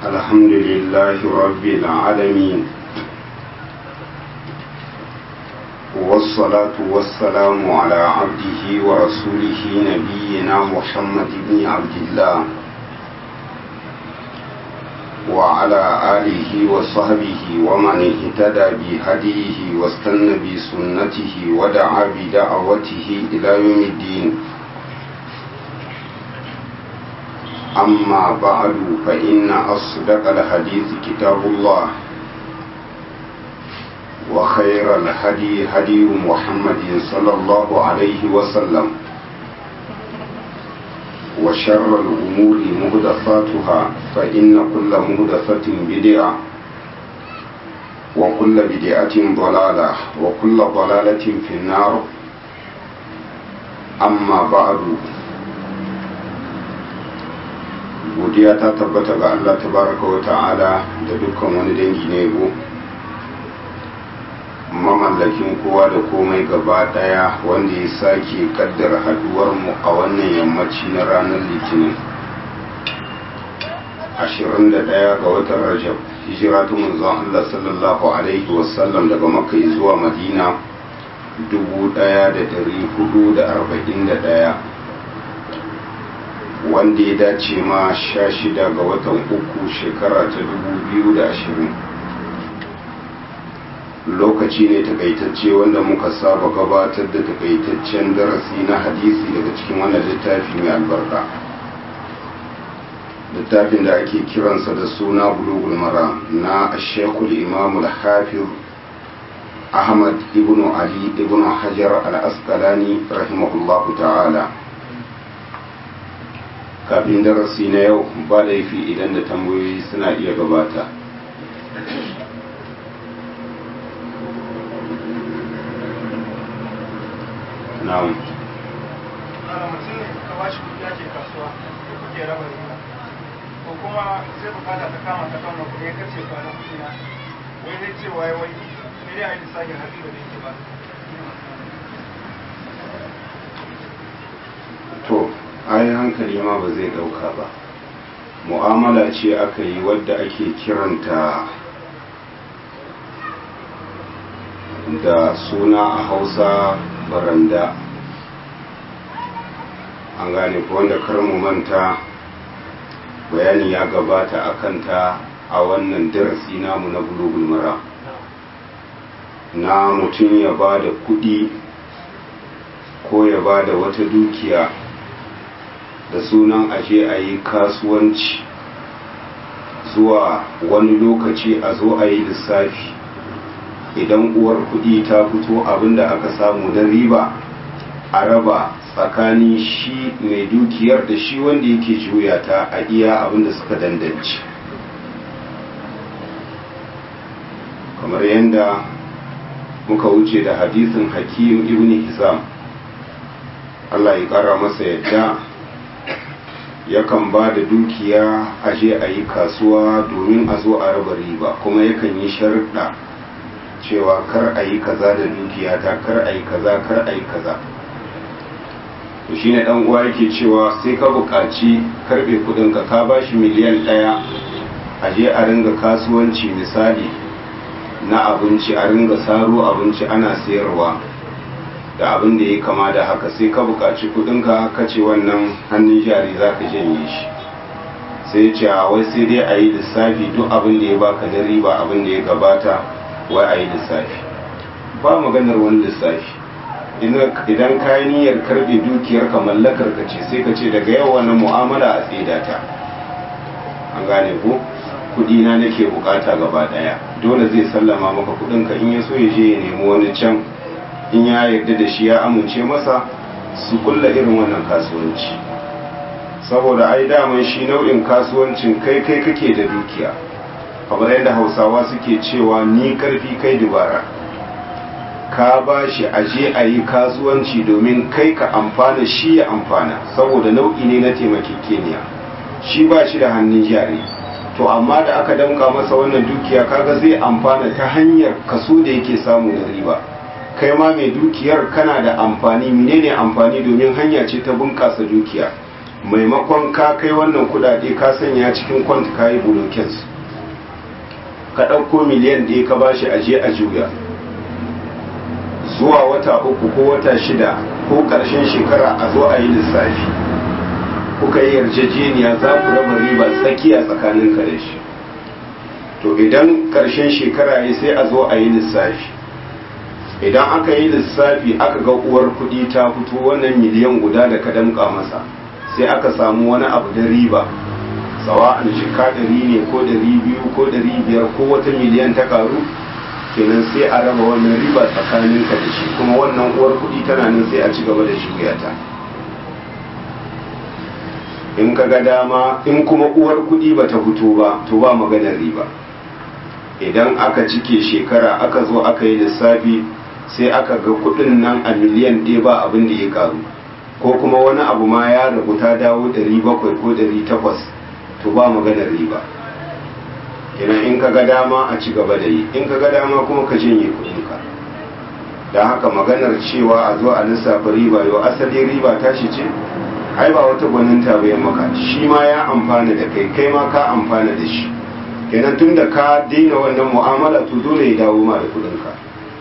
الحمد لله رب العالمين والصلاة والسلام على عبده ورسوله نبينا محمد بن عبد الله وعلى آله وصحبه ومن اهتدى بهديه واستنى بسنته ودعا بدعوته إلى يوم الدين أما بعد فإن أصدق الحديث كتاب الله وخير الهدي هدي محمد صلى الله عليه وسلم وشر الأمور مهدفاتها فإن كل مهدفة بدعة وكل بدعة ضلالة وكل ضلالة في النار أما بعد godiya ta tabbata ga Allah tabaraka wa ta'ala da dukkan wani dangi na yabo mamallakin kowa da komai gaba daya wanda ya sake kaddara haduwar mu a wannan yammaci na ranar litinin 21 ga watan rajab hijira ta manzon Allah sallallahu alaihi wasallam daga makka zuwa madina 1441 wanda ya dace ma sha shida ga watan uku shekara ta dubu biyu da ashirin lokaci ne takaitacce wanda muka saba gabatar da takaitaccen darasi na hadisi daga cikin wannan littafi mai albarka littafin da ake kiransa da suna bulugul mara na shekul imamul hafiz ahmad ibn ali ibn hajar al-asqalani rahimahullahu ta'ala kafin darasi na yau ba laifi idan da tambayoyi suna iya gabata na'am ko kuma sai bukata ta kama ta kama kuɗi ya kace ba na kuɗi na wai zai ce wai wai sai dai a yi lissafin hatsi da yake ba to ai hankali ma ba zai dauka ba mu'amala ce aka yi wadda ake kiranta da suna a hausa baranda an gane ko wanda mu manta bayani ya gabata a kanta a wannan darasi namu na bulugul mara na mutum ya ba da kudi ko ya ba da wata dukiya da sunan aje a yi kasuwanci zuwa wani lokaci a zo a yi lissafi idan uwar kudi ta fito abinda aka samu na riba a raba tsakanin shi mai dukiyar da shi wanda yake juya ta a iya abinda suka dandanci kamar yadda muka wuce da hadisin hakim ibn hizam Allah ya kara masa yadda yakan ba da dukiya a je a yi kasuwa domin a zo a raba riba kuma yakan yi sharuɗa cewa kar a yi kaza da dukiya ta kar a yi kaza kar a yi kaza to shi ne uwa yake cewa sai ka buƙaci karɓe kuɗinka ka ba shi miliyan ɗaya a je a ringa kasuwanci misali na abinci a ringa saro abinci ana sayarwa da abin da ya kama da haka sai ka buƙaci kuɗinka ka ce wannan hannun jari za ka janye shi sai ce a wai sai dai a yi lissafi duk abin da ya baka na riba abin da ya gabata wai a yi lissafi ba maganar wani lissafi idan ka yi niyyar karɓe dukiyar ka mallakar ka ce sai ka ce daga yau wani mu'amala a tsida ta an gane ko kuɗi na nake bukata gaba ɗaya dole zai sallama maka kuɗinka in ya so ya je ya nemi wani can in ya yarda da shi ya amince masa su kulla irin wannan kasuwanci saboda ai daman shi nau'in kasuwancin kai kai kake da dukiya kamar yadda hausawa suke cewa ni karfi kai dubara ka ba shi aje a yi kasuwanci domin kai ka amfana shi ya amfana saboda nau'i ne na taimakekeniya shi ba shi da hannun jari to amma da aka damka masa wannan dukiya kaga zai amfana ta hanyar kaso da yake samu da riba kai ma mai dukiyar kana da amfani menene amfani domin hanya ce ta bunƙasa dukiya maimakon ka kai wannan kudade ka sanya cikin kwant ka yi bulokinsu ka ɗauko miliyan ɗaya ka bashi aje a juya zuwa wata uku ko wata shida ko ƙarshen shekara a zo a yi lissafi kuka yi yarjejeniya za ku raba riba tsakiya tsakanin ka da shi to idan ƙarshen shekara ya sai a zo a yi lissafi idan aka yi lissafi aka ga uwar kuɗi ta fito wannan miliyan guda da ka damƙa masa sai aka samu wani abu da riba sawa'an shika ɗari ne ko ɗari biyu ko ɗari biyar ko wata miliyan ta ƙaru kenan sai a raba wannan riba tsakanin ka da shi kuma wannan uwar kuɗi tana nan sai a ci gaba da shugayata in ka ga dama in kuma uwar kuɗi ba ta fito ba to ba maganar riba idan aka cike shekara aka zo aka yi lissafi sai aka ga kuɗin nan a miliyan ɗaya ba abin da ya karu ko kuma wani abu ma ya rabu ta dawo ɗari bakwai ko ɗari takwas to ba maganar riba kenan in ka ga dama a ci gaba da yi in ka ga dama kuma ka janye kuɗinka don haka maganar cewa a zo a lissafa riba yau asali riba tashi ce ai ba wata gwaninta bai maka shi ma ya amfana da kai kai ma ka amfana da shi kenan tun da ka daina wannan mu'amala to dole ya dawo ma da kuɗinka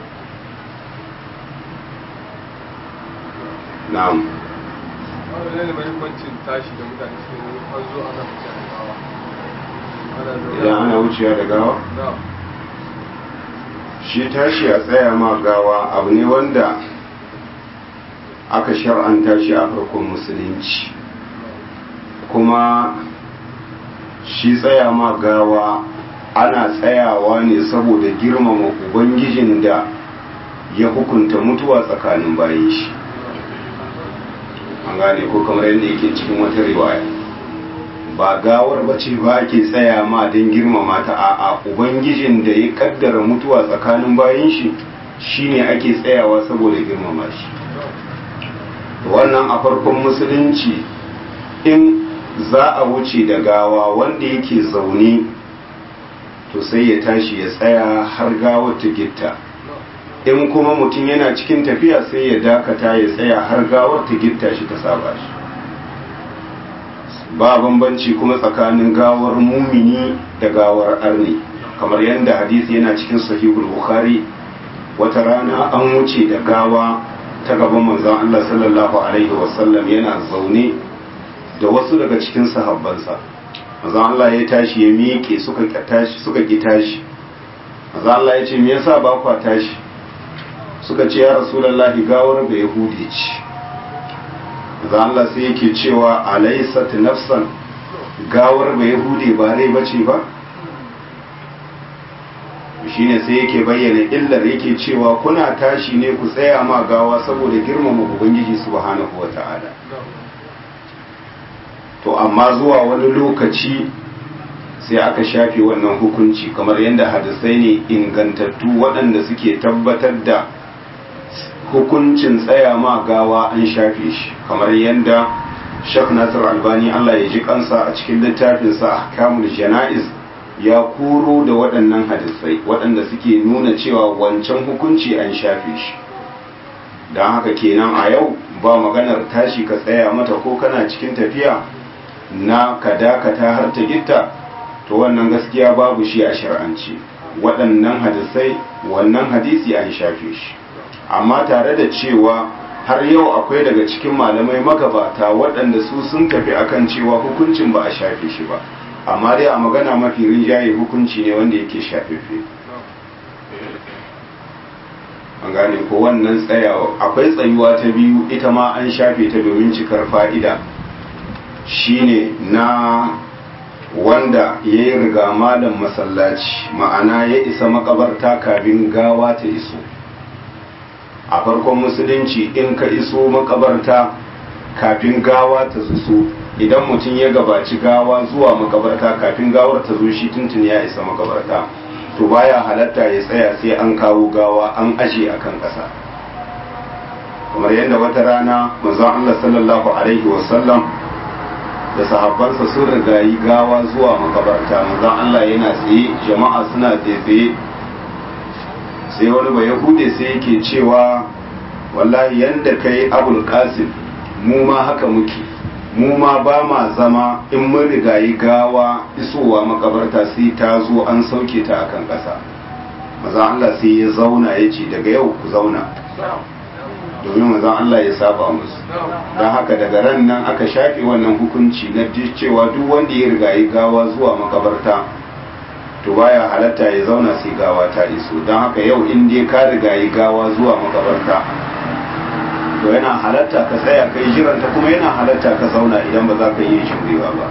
na'am wani ne mahimmancin tashi da mutane su ne an zo ana mutane gawa idan ana wucewa da gawa na shi tashi a tsaya ma gawa abu ne wanda aka shar'anta shi a farkon musulunci kuma shi tsaya ma gawa ana tsayawa ne saboda girmama ubangijin da ya hukunta mutuwa tsakanin bayan shi an gane ko kamar yadda yake cikin wata riwaya ba gawar bace ba ake tsaya ma don girmama ta a'a ubangijin da ya kaddara mutuwa tsakanin bayan shi shine ake tsayawa saboda girmama shi wannan a farkon musulunci in za a wuce da gawa wanda yake zaune to sai ya tashi ya tsaya har gawar ta gitta in kuma mutum yana cikin tafiya sai ya dakata ya tsaya har gawar ta gitta shi ta saba shi ba bambanci kuma tsakanin gawar mumini da gawar arni kamar yadda hadisi yana cikin sahihul bukhari wata rana an wuce da gawa ta gaban manzon Allah sallallahu alaihi wasallam yana zaune da wasu daga cikin sahabbansa manzon Allah ya tashi ya miƙe suka tashi suka ki tashi manzon Allah ya ce me yasa ba kwa tashi suka ce ya rasulullahi gawar da yahudi ce manzon Allah sai yake cewa alaysat nafsan gawar ba yahudi ba rai bace ba shine sai yake bayyana illar yake cewa kuna tashi ne ku tsaya ma gawa saboda girmama ubangiji subhanahu wata'ala to amma zuwa wani lokaci sai aka shafe wannan hukunci kamar yadda hadisai ne ingantattu waɗanda suke tabbatar da hukuncin tsaya ma gawa an shafe shi kamar yadda shek nasir albani allah ya ji kansa a cikin littafinsa a kamul jana'iz ya koro da waɗannan hadisai waɗanda suke nuna cewa wancan hukunci an shafe shi don haka kenan a yau ba maganar tashi ka tsaya mata ko kana cikin tafiya na ka dakata har ta gitta to wannan gaskiya babu shi a shar'anci waɗannan hadisai wannan hadisi an shafe shi amma tare da cewa har yau akwai daga cikin malamai magabata waɗanda su sun tafi akan cewa hukuncin ba a shafe shi ba amma dai a magana mafi rinjaye hukunci ne wanda yake shafefe an gane ko wannan tsayawa akwai tsayuwa ta biyu ita ma an shafe ta domin cikar fa'ida shine na wanda ya yi riga malam masallaci ma'ana ya isa makabarta kafin gawa ta iso a farkon musulunci in ka iso makabarta kafin gawa ta iso idan mutum ya gabaci gawa zuwa makabarta kafin gawar ta zo shi tuntun ya isa makabarta to baya halatta ya tsaya sai an kawo gawa an aje a kan ƙasa kamar yadda wata rana manzon Allah sallallahu alaihi wasallam da sahabbansa sun rigayi gawa zuwa makabarta manzon Allah yana tsaye jama'a suna tsaye sai wani ba yahude sai yake cewa wallahi yanda kai abul qasim mu ma haka muke mu ma ba ma zama in mun rigayi gawa isowa makabarta sai ta zo an sauke ta akan ƙasa maza Allah sai ya zauna ya ce daga yau ku zauna domin maza Allah ya saba musu don haka daga ran nan aka shafe wannan hukunci na cewa duk wanda ya rigayi gawa zuwa makabarta to baya halatta ya zauna sai gawa ta iso don haka yau in dai ka rigayi gawa zuwa makabarta to yana halatta ka tsaya kai jiranta kuma yana halatta ka zauna idan ba za ka iya jurewa ba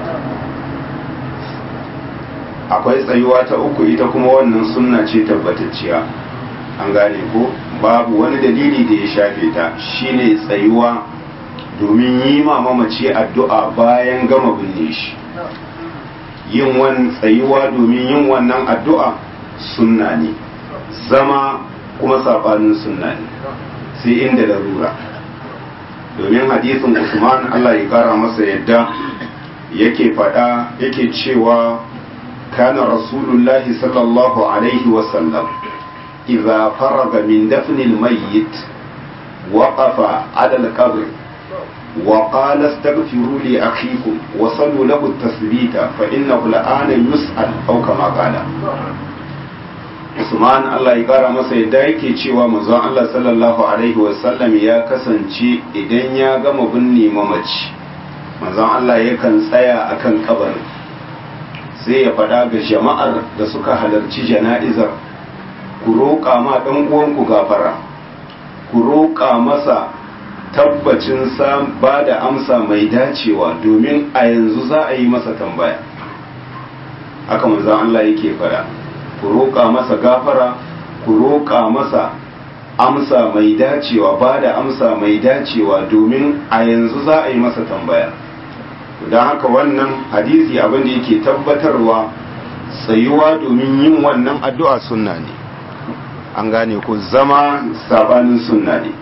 akwai tsayuwa ta uku ita kuma wannan sunna ce tabbatacciya an gane ko babu wani dalili da ya shafe ta shine tsayuwa domin yi ma mamaci addu'a bayan gama binne shi yin wani tsayuwa domin yin wannan addu'a sunna ne zama kuma sabanin sunna ne sai inda larura domin hadisin usman allah ya kara masa yadda yake fada yake cewa kana rasulullahi sallallahu alaihi wasallam idza faraga min dafnil mayyit waqafa ala al-qabr وقال استغفروا لأخيكم وصلوا له التثبيت فإنه الآن يسأل أو كما قال Usman Allah ya kara masa yadda yake cewa manzon Allah sallallahu alaihi wasallam ya kasance idan ya gama binne mamaci manzon Allah yakan tsaya akan kabarin sai ya faɗa ga jama'ar da suka halarci jana'izar ku roƙa ma ɗan uwanku gafara ku roƙa masa tabbacin ba da amsa mai dacewa domin a yanzu za a yi masa tambaya haka manzon Allah yake faɗa ku roƙa masa gafara ku roƙa masa amsa mai dacewa ba da amsa mai dacewa domin a yanzu za a yi masa tambaya don haka wannan hadisi abin da yake tabbatarwa tsayuwa domin yin wannan addu'a sunna ne an gane ku zama sabanin sunna ne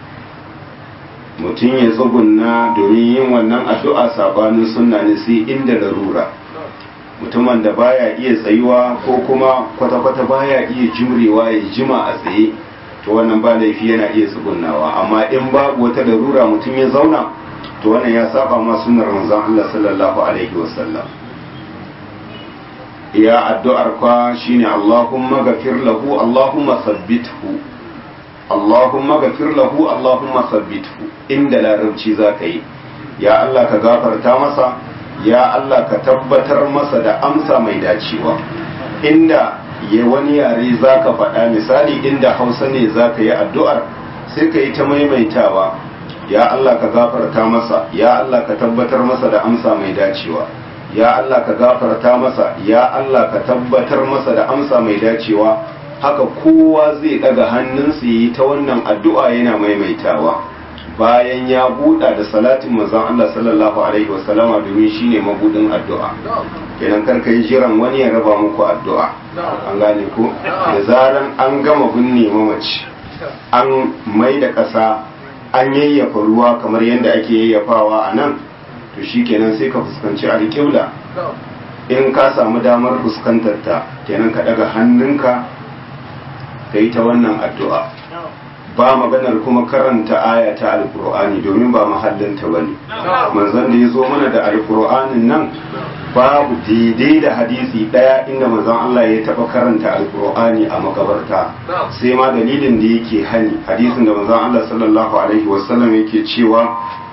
mutum ya tsugunna domin yin wannan addu'a sabanin sunna ne sai inda larura mutumin da baya iya tsayuwa ko kuma kwata-kwata baya iya jimrewa ya jima a tsaye to wannan ba laifi yana iya tsugunnawa amma in babu wata larura mutum ya zauna to wannan ya saba ma sunnar manzon Allah sallallahu alaihi wasallam ya addu'ar kwa shine Allahumma ghafir lahu Allahumma sabbithu Allahumma ghafir lahu Allahumma sabbithu inda larabci zaka yi ya Allah ka gafarta masa ya Allah ka tabbatar masa da amsa mai dacewa inda ya wani yare za ka faɗa misali inda hausa ne za ka yi addu'ar sai ka yi ta maimaitawa ya Allah ka gafarta masa ya Allah ka tabbatar masa da amsa mai dacewa ya Allah ka gafarta masa ya Allah ka tabbatar masa da amsa mai dacewa haka kowa zai ɗaga hannunsa yi ta wannan addu'a yana maimaitawa bayan ya buɗa da salatin manzon Allah sallallahu alaihi wasallama domin shine mabudin addu'a kenan karka yi jiran wani ya raba muku addu'a an gane ko da zaran an gama binne mamaci an mai da ƙasa an yayyafa ruwa kamar yadda ake yayyafawa a nan to shi kenan sai ka fuskanci alƙibla in ka samu damar fuskantar ta kenan ka daga hannunka ka yi ta wannan addu'a ba maganar kuma karanta aya ta alkur'ani domin ba mahallinta ba ne manzon da ya zo mana da alkur'anin nan babu daidai da hadisi ɗaya inda manzon Allah ya taɓa karanta alkur'ani a makabarta sai ma dalilin da yake hani hadisin da manzon Allah sallallahu alaihi wasallam yake cewa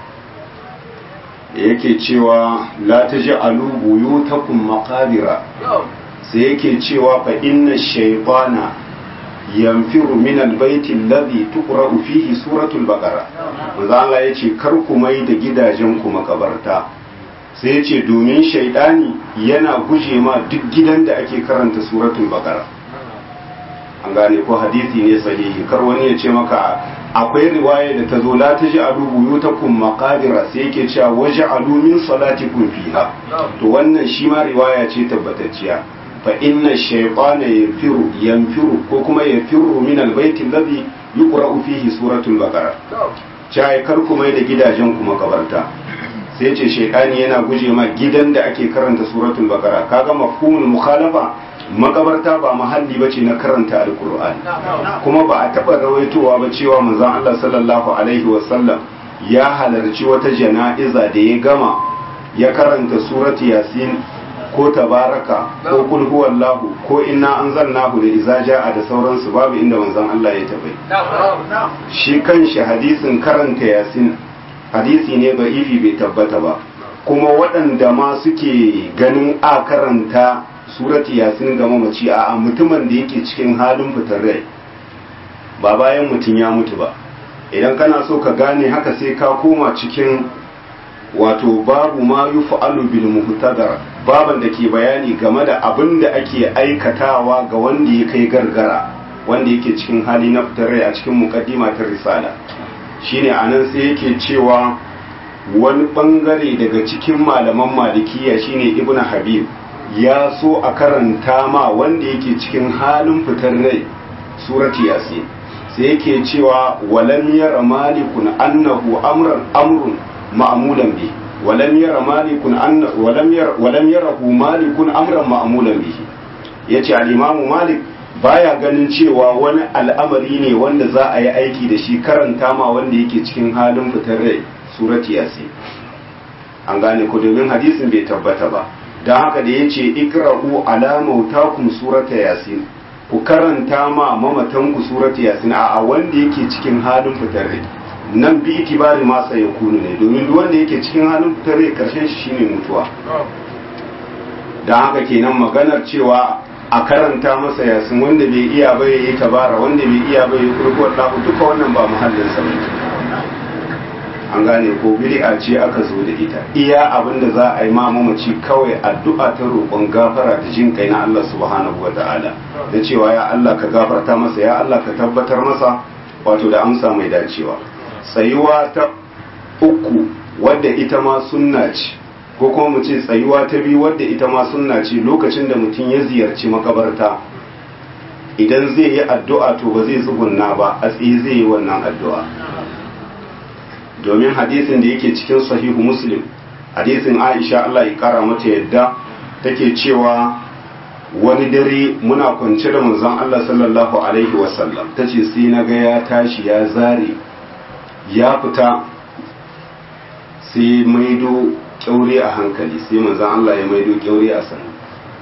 yake cewa la taj'alu buyutakum maqabira sai yake cewa fa inna shaytana yanfiru min albayti alladhi tuqra'u fihi suratul baqara manzo Allah yace kar ku mai da gidajen ku makabarta sai yace domin shaydani yana guje ma duk gidan da ake karanta suratul baqara an gane ko hadisi ne sahihi kar wani ya ce maka akwai riwaya da ta zo la taj'alu buyutakum maqabira sai yake cewa waj'alu min salatikum fiha to wannan shi ma riwaya ce tabbatacciya fa inna shaytana yanfiru yanfiru ko kuma yanfiru min albayti alladhi yuqra'u fihi suratul baqara cai kar ku mai da gidajen ku makabarta sai ce shaytani yana guje ma gidan da ake karanta suratul baqara kaga mafhumul mukhalafa makabarta ba mahalli bace na karanta alqur'ani kuma ba a taba rawaitowa ba cewa manzon Allah sallallahu alaihi wasallam ya halarci wata jana'iza da ya gama ya karanta surati yasin ko tabaraka ko kul huwallahu ko inna anzalnahu da iza jaa da sauransu babu inda manzon Allah ya tabai shi kanshi hadisin karanta yasin hadisi ne ba ifi bai tabbata ba kuma waɗanda ma suke ganin a karanta surati yasin ga mamaci a mutumin da yake cikin halin fitar rai ba bayan mutum ya mutu ba idan kana so ka gane haka sai ka koma cikin wato babu ma yufa'alu bil muhtadar baban da ke bayani game da abin da ake aikatawa ga wanda ya kai gargara wanda yake cikin hali na fitar rai a cikin mukaddima ta risala shine anan sai yake cewa wani bangare daga cikin malaman malikiya shine ibn habib ya so a karanta ma wanda yake cikin halin fitar rai surati yasin sai yake cewa walam yara malikun annahu amran amrun ma'mulan bi walam yara malikun anna walam yara walam yarahu malikun amran ma'mulan bihi yace al-imam malik baya ganin cewa wani al'amari ne wanda za a yi aiki da shi karanta ma wanda yake cikin halin fitar rai surati yasin an gane ko domin hadisin bai tabbata ba don haka da ya ce ikra'u ala mautakum surata yasin ku karanta ma mamatan ku surata yasin a wanda yake cikin halin fitar rai nan bi itibari ma tsaye kunu ne domin duk wanda yake cikin halin fitar rai karshen shi shine mutuwa don haka kenan maganar cewa a karanta masa yasin wanda bai iya ba yayi tabara wanda bai iya ba yayi kurkuwar duka wannan ba muhallin sa bane an gane ko bid'a ce aka zo da ita iya abin da za a yi ma mamaci kawai addu'a ta roƙon gafara da jin kai na Allah subhanahu wata'ala da cewa ya Allah ka gafarta masa ya Allah ka tabbatar masa wato da amsa mai dacewa tsayuwa ta uku wadda ita ma sunna ce ko kuma mu ce tsayuwa ta biyu wadda ita ma sunna ce lokacin da mutum ya ziyarci makabarta idan zai yi addu'a to ba zai tsugunna ba a tsaye zai yi wannan addu'a domin hadisin da yake cikin sahihu muslim hadisin aisha Allah ya kara mata yadda take cewa wani dare muna kwance da manzon Allah sallallahu alaihi wasallam tace sai na ga ya tashi ya zare ya fita sai maido kyaure a hankali sai manzon Allah ya maido kyaure a sanu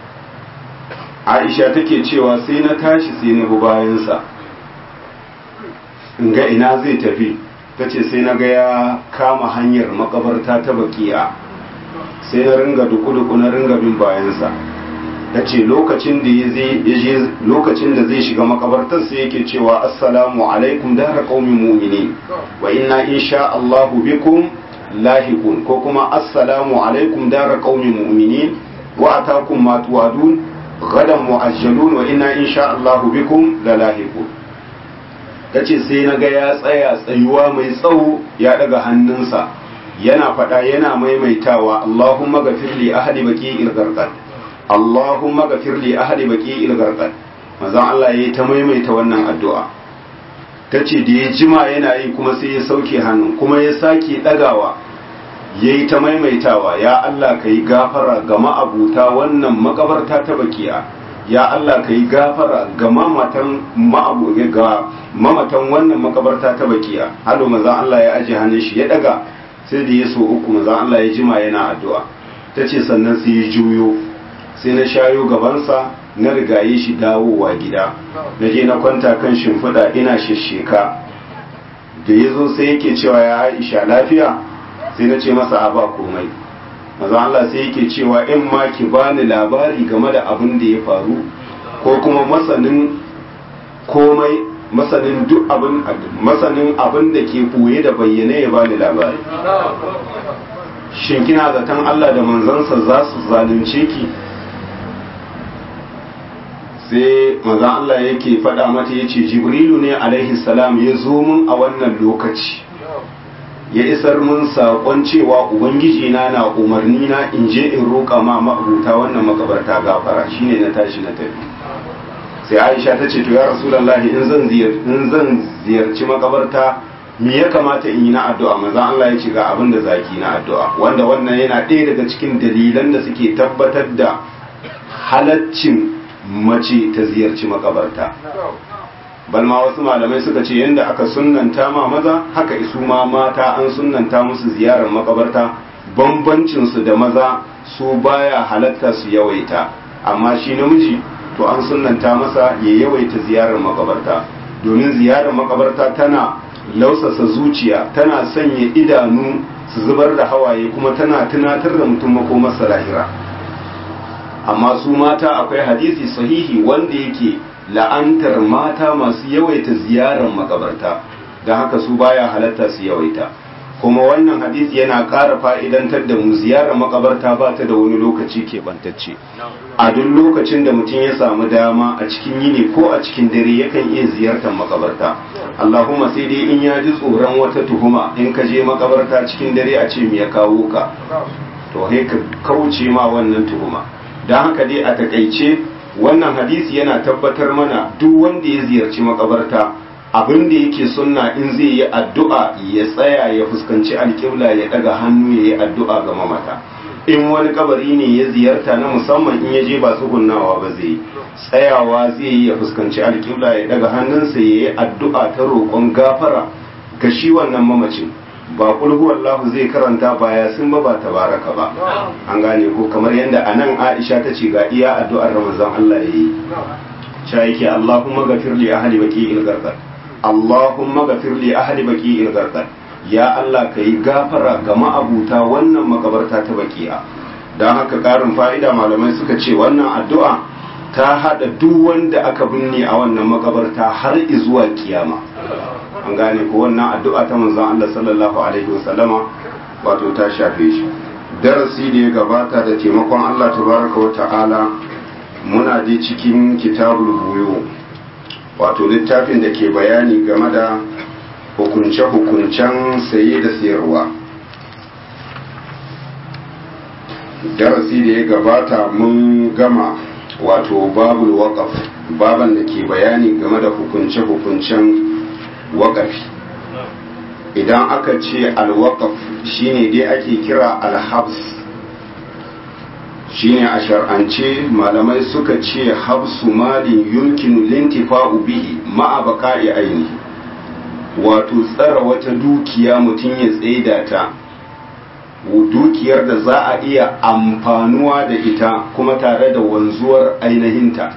Aisha take cewa sai na tashi sai na bi bayansa in ga ina zai tafi ta ce sai na ga ya kama hanyar makabarta ta bakiya sai na ringa duku-duku na ringa bin bayansa ta ce lokacin da ya lokacin da zai shiga makabartar sai yake cewa assalamu alaikum dara qaumi mu'minin wa inna insha Allahu bikum lahiqun ko kuma assalamu alaikum dara qaumi mu'minin wa atakum ma tuwadun gadan mu'ajjalun wa inna insha Allahu bikum lalahiqun ta ce sai na ga ya tsaya tsayuwa mai tsawo ya daga hannunsa yana faɗa yana maimaitawa Allahumma gafir li ahli baki ilgarqad Allahumma gafir li ahli baki ilgarqad manzon Allah yayi ta maimaita wannan addu'a ta ce da ya jima yana yi kuma sai ya sauke hannun kuma ya sake ɗagawa yayi ta maimaitawa ya Allah ka yi gafara ga ma'abuta wannan makabarta ta bakiya ya Allah ka yi gafara ga mamatan ga mamatan wannan makabarta ta bakiya hado manzon Allah ya aje hannun shi ya daga sai da ya so uku manzon Allah ya jima yana addu'a tace sannan sai ya juyo sai na shayo gabansa na rigaye shi dawowa gida na je na kwanta kan shimfiɗa ina shesheka da ya zo sai yake cewa ya Aisha lafiya sai na ce masa a ba komai maza Allah sai yake cewa in ma ki bani labari game da abin da ya faru ko kuma masanin komai masanin duk abin masanin abin da ke boye da bayyane ya bani labari shin kina zaton Allah da manzansa za su zalunce ki sai maza Allah yake faɗa mata ya ce jibrilu ne alaihi salam ya zo mun a wannan lokaci ya isar mun saƙon cewa ubangiji na na umarni na in je in roƙa ma ma'abuta wannan makabarta gafara shine na tashi na tafi sai aisha ta ce to ya rasulullahi in zan in zan ziyarci makabarta me ya kamata in yi na addu'a maza Allah ya ce ga abin da zaki na addu'a wanda wannan yana ɗaya daga cikin dalilan da suke tabbatar da halaccin mace ta ziyarci makabarta balma wasu malamai suka ce yadda aka sunnanta ma maza haka isu ma mata an sunnanta musu ziyarar makabarta bambancinsu da maza su baya halatta su yawaita amma shi namiji to an sunnanta masa ya yawaita ziyarar makabarta domin ziyarar makabarta tana lausasa zuciya tana sanya idanu su zubar da hawaye kuma tana tunatar da mutum makomarsa lahira amma su mata akwai hadisi sahihi wanda yake la'antar mata masu yawaita ziyarar makabarta don haka su baya halatta su yawaita kuma wannan hadisi yana ƙara fa'idantar da mu ziyarar makabarta ba ta da wani lokaci keɓantacce a duk lokacin da mutum ya samu dama a cikin yini ko a cikin dare yakan iya ziyartar makabarta allahumma sai dai in ya ji tsoron wata tuhuma in ka je makabarta cikin dare a ce me ya kawo ka to sai ka kauce ma wannan tuhuma don haka dai a takaice wannan hadisi yana tabbatar mana duk wanda ya ziyarci makabarta abin da yake sunna in zai yi addu'a ya tsaya ya fuskanci alƙibla ya daga hannu ya yi addu'a ga mamata in wani kabari ne ya ziyarta na musamman in ya je ba tsugunnawa ba zai tsayawa zai yi ya fuskanci alƙibla ya daga hannunsa ya yi addu'a ta roƙon gafara ga shi wannan mamacin ba kulhu wallahu zai karanta baya sun ba ba tabaraka ba an gane ko kamar yadda anan Aisha ta ce ga iya addu'ar Ramazan Allah yayi cha yake Allahumma ghafir li ahli baqi'il gharqad Allahumma ghafir li ahli baqi'il gharqad ya Allah kai gafara ga ma'abuta wannan makabarta ta baqi'a dan haka karin fa'ida malamai suka ce wannan addu'a ta hada duk wanda aka binne a wannan makabarta har zuwa kiyama an gane ko wannan addu'a ta manzon Allah sallallahu alaihi wasallama wato ta shafe shi darasi da ya gabata da taimakon Allah tabaraka wa ta'ala muna dai cikin kitabul buyo wato littafin da ke bayani game da hukunce-hukuncen saye da sayarwa darasi da ya gabata mun gama wato babul waqaf baban da ke bayani game da hukunce-hukuncen waƙafi idan aka ce alwaƙaf shine dai ake kira alhabs shine a shar'ance malamai suka ce habsu malin yumkinu lintifa'u bihi ma'a baqa'i ainihi wato tsara wata dukiya mutum ya tsaida ta dukiyar da za a iya amfanuwa da ita kuma tare da wanzuwar ainihinta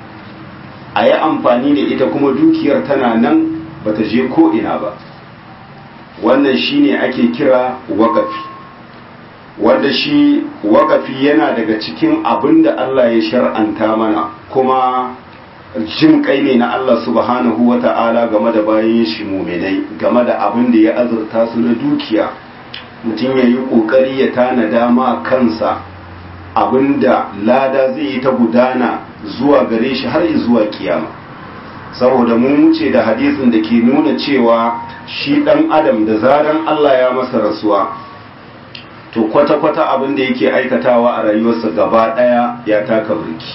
a yi amfani da ita kuma dukiyar tana nan bata je ko ina ba wannan shine ake kira wakafi wanda shi wakafi yana daga cikin abin da Allah ya shar'anta mana kuma jin kai ne na Allah subhanahu wa ta'ala game da bayan shi muminai game da abin da ya azurta su na dukiya mutum ya yi ƙoƙari ya tana dama kansa abin da lada zai yi ta gudana zuwa gare shi har zuwa kiyama saboda mun wuce da hadisin da ke nuna cewa shi ɗan adam da zaran Allah ya masa rasuwa to kwata-kwata abin da yake aikatawa a rayuwarsa gaba ɗaya ya taka burki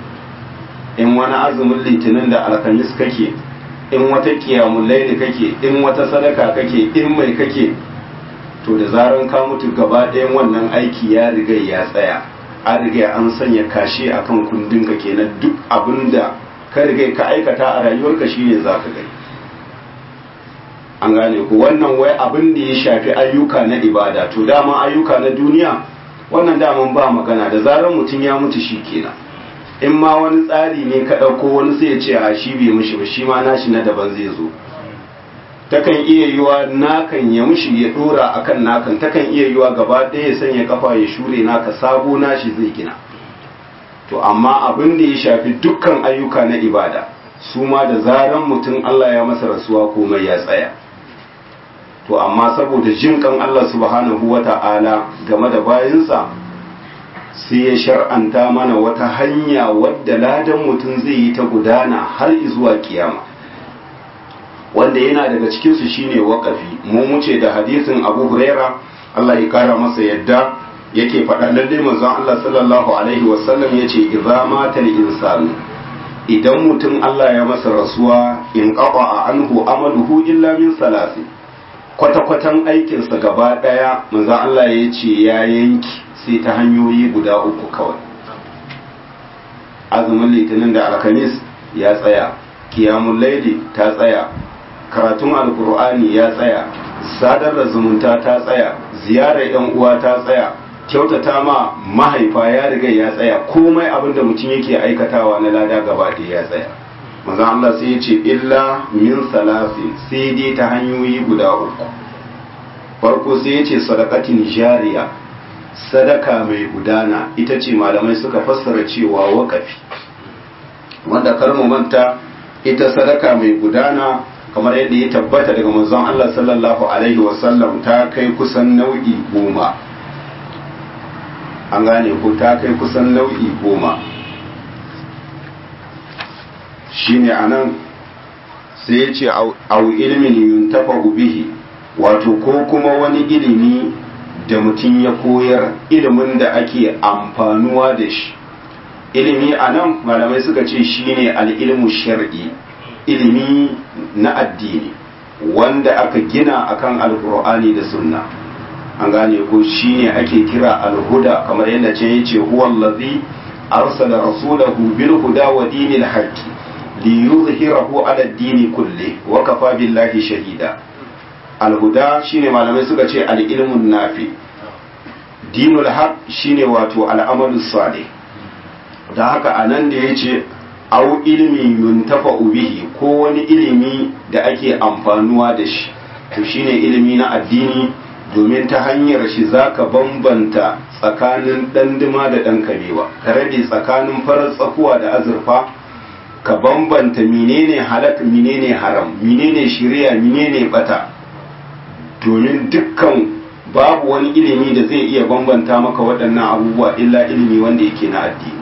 in wani azumin litinin da alkamis kake in wata kiyamun laili kake in wata sadaka kake in mai kake to da zaran ka mutu gaba ɗayan wannan aiki ya riga ya tsaya an riga an sanya kashe akan kundin ka kenan duk abin da ka riga ka aikata a rayuwarka shine za ka gani an gane ku wannan wai abin da ya shafi ayyuka na ibada to dama ayyuka na duniya wannan daman ba magana da zarar mutum ya mutu shi kenan in ma wani tsari ne ka ɗauko wani sai ya ce a shi bai mushi ba shi ma nashi na daban zai zo takan iya yiwa nakan ya mushi ya ɗora akan nakan takan iya yiwa gaba ɗaya ya sanya kafa ya shure naka sabo nashi zai gina to amma abin da ya shafi dukkan ayyuka na ibada su ma da zaran mutum Allah ya masa rasuwa komai ya tsaya to amma saboda jin kan Allah subhanahu wa ta'ala game da bayansa sai ya shar'anta mana wata hanya wadda ladan mutum zai yi ta gudana har zuwa kiyama wanda yana daga cikinsu shine waƙafi mu muce da hadisin abu huraira Allah ya kara masa yadda yake faɗa lalle manzon Allah sallallahu alaihi wasallam yace idza mata al-insanu idan mutum Allah ya masa rasuwa in qaba anhu amaluhu illa min salasi kwata-kwatan aikinsa gaba ɗaya manzon Allah ya ce ya yanki sai ta hanyoyi guda uku kawai azumin litinin da alkamis ya tsaya kiyamun laili ta tsaya karatun alkur'ani ya tsaya sadar da zumunta ta tsaya ziyarar yan uwa ta tsaya kyautata ma mahaifa ya riga ya tsaya komai abin da mutum yake aikatawa na lada gaba ɗaya ya tsaya manzon Allah sai ya ce illa min salasin sai dai ta hanyoyi guda uku farko sai ya ce sadakatin jariya sadaka mai gudana ita ce malamai suka fassara cewa wakafi wanda kalmu manta ita sadaka mai gudana kamar yadda ya tabbata daga manzon Allah sallallahu alaihi wasallam ta kai kusan nau'i goma an gane ko ta kai kusan nau'i goma shine anan sai ya ce au ilmin yuntafa bihi wato ko kuma wani ilimi da mutum ya koyar ilimin da ake amfanuwa da shi ilimi a nan malamai suka ce shine al'ilmu shar'i ilimi na addini wanda aka gina akan alkur'ani da sunna an gane ko shine ake kira alhuda kamar yadda ce yace huwa allazi arsala rasulahu bil huda wa dinil haqqi li yuzhirahu ala ad-dini kulli wa kafa billahi shahida alhuda shine malamai suka ce al-ilmun nafi dinul haq shine wato al'amalu salih da haka anan da yace au ilmi yuntafa bihi ko wani ilimi da ake amfanuwa da shi to shine ilimi na addini domin ta hanyar shi zaka bambanta tsakanin ɗanduma da ɗan kabewa ka rabe tsakanin farar tsakuwa da azurfa ka bambanta menene halak menene haram menene shari'a menene bata domin dukkan babu wani ilimi da zai iya bambanta maka waɗannan abubuwa illa ilimi wanda yake na addini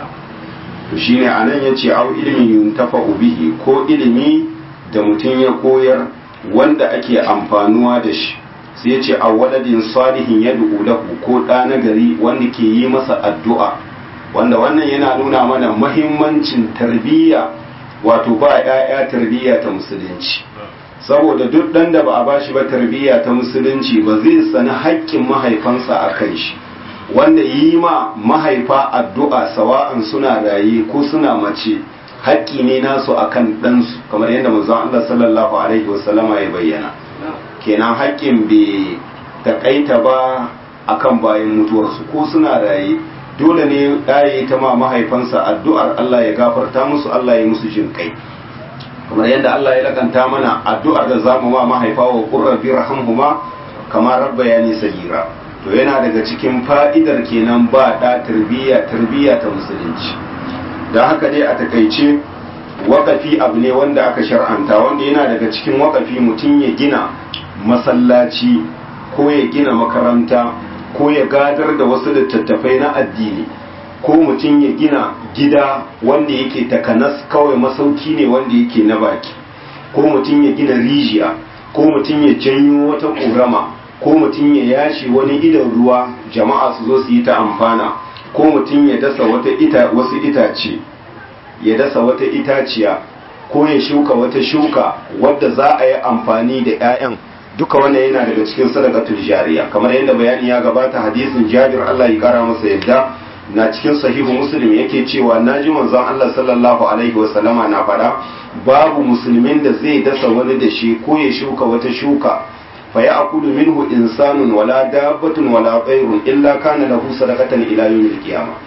to shine anan yace au ilmi yuntafa bihi ko ilimi da mutum ya koyar wanda ake amfanuwa da shi sai yace a waladin salihin yad'u lahu ko ɗa na gari wanda ke yi masa addu'a wanda wannan yana nuna mana mahimmancin tarbiyya wato ba 'ya'ya tarbiyya ta musulunci saboda duk ɗan da ba a bashi ba tarbiyya ta musulunci ba zai sani haƙƙin mahaifansa a kan shi wanda yi ma mahaifa addu'a sawa'an suna raye ko suna mace haƙƙi ne nasu akan ɗansu kamar yadda manzon Allah sallallahu alaihi wasallama ya bayyana kenan haƙƙin bai taƙaita ba akan bayan mutuwarsu ko suna raye dole ne ɗaya ta ma mahaifansa addu'ar Allah ya gafarta musu Allah ya musu jin kai kamar yadda Allah ya lakanta mana addu'ar da zamu ma mahaifa wa qurrabi rahamhuma kama rabbayani sagira to yana daga cikin fa'idar kenan ba da tarbiyya tarbiyya ta musulunci don haka dai a takaice wakafi abu ne wanda aka shar'anta wanda yana daga cikin wakafi mutum ya gina masallaci ko ya gina makaranta ko ya gadar da wasu littattafai na addini ko mutum ya gina gida wanda yake takanas kawai masauki ne wanda yake na baki ko mutum ya gina rijiya ko mutum ya janyo wata ƙorama ko mutum ya yashi wani idan ruwa jama'a su zo su yi ta amfana ko mutum ya dasa wata ita wasu itace ya dasa wata itaciya ko ya shuka wata shuka wadda za a yi amfani da 'ya'yan duka wannan yana daga cikin sadaqatul jariya kamar yadda bayani ya gabata hadisin Jabir Allah ya kara masa yadda na cikin sahihu muslim yake cewa naji manzon Allah sallallahu alaihi wa sallama na faɗa babu musulmin da zai dasa wani da shi ko ya shuka wata shuka fa ya akulu minhu insanun wala dabbatun wala tsayrun illa kana lahu sadaqatan ila yawmil qiyamah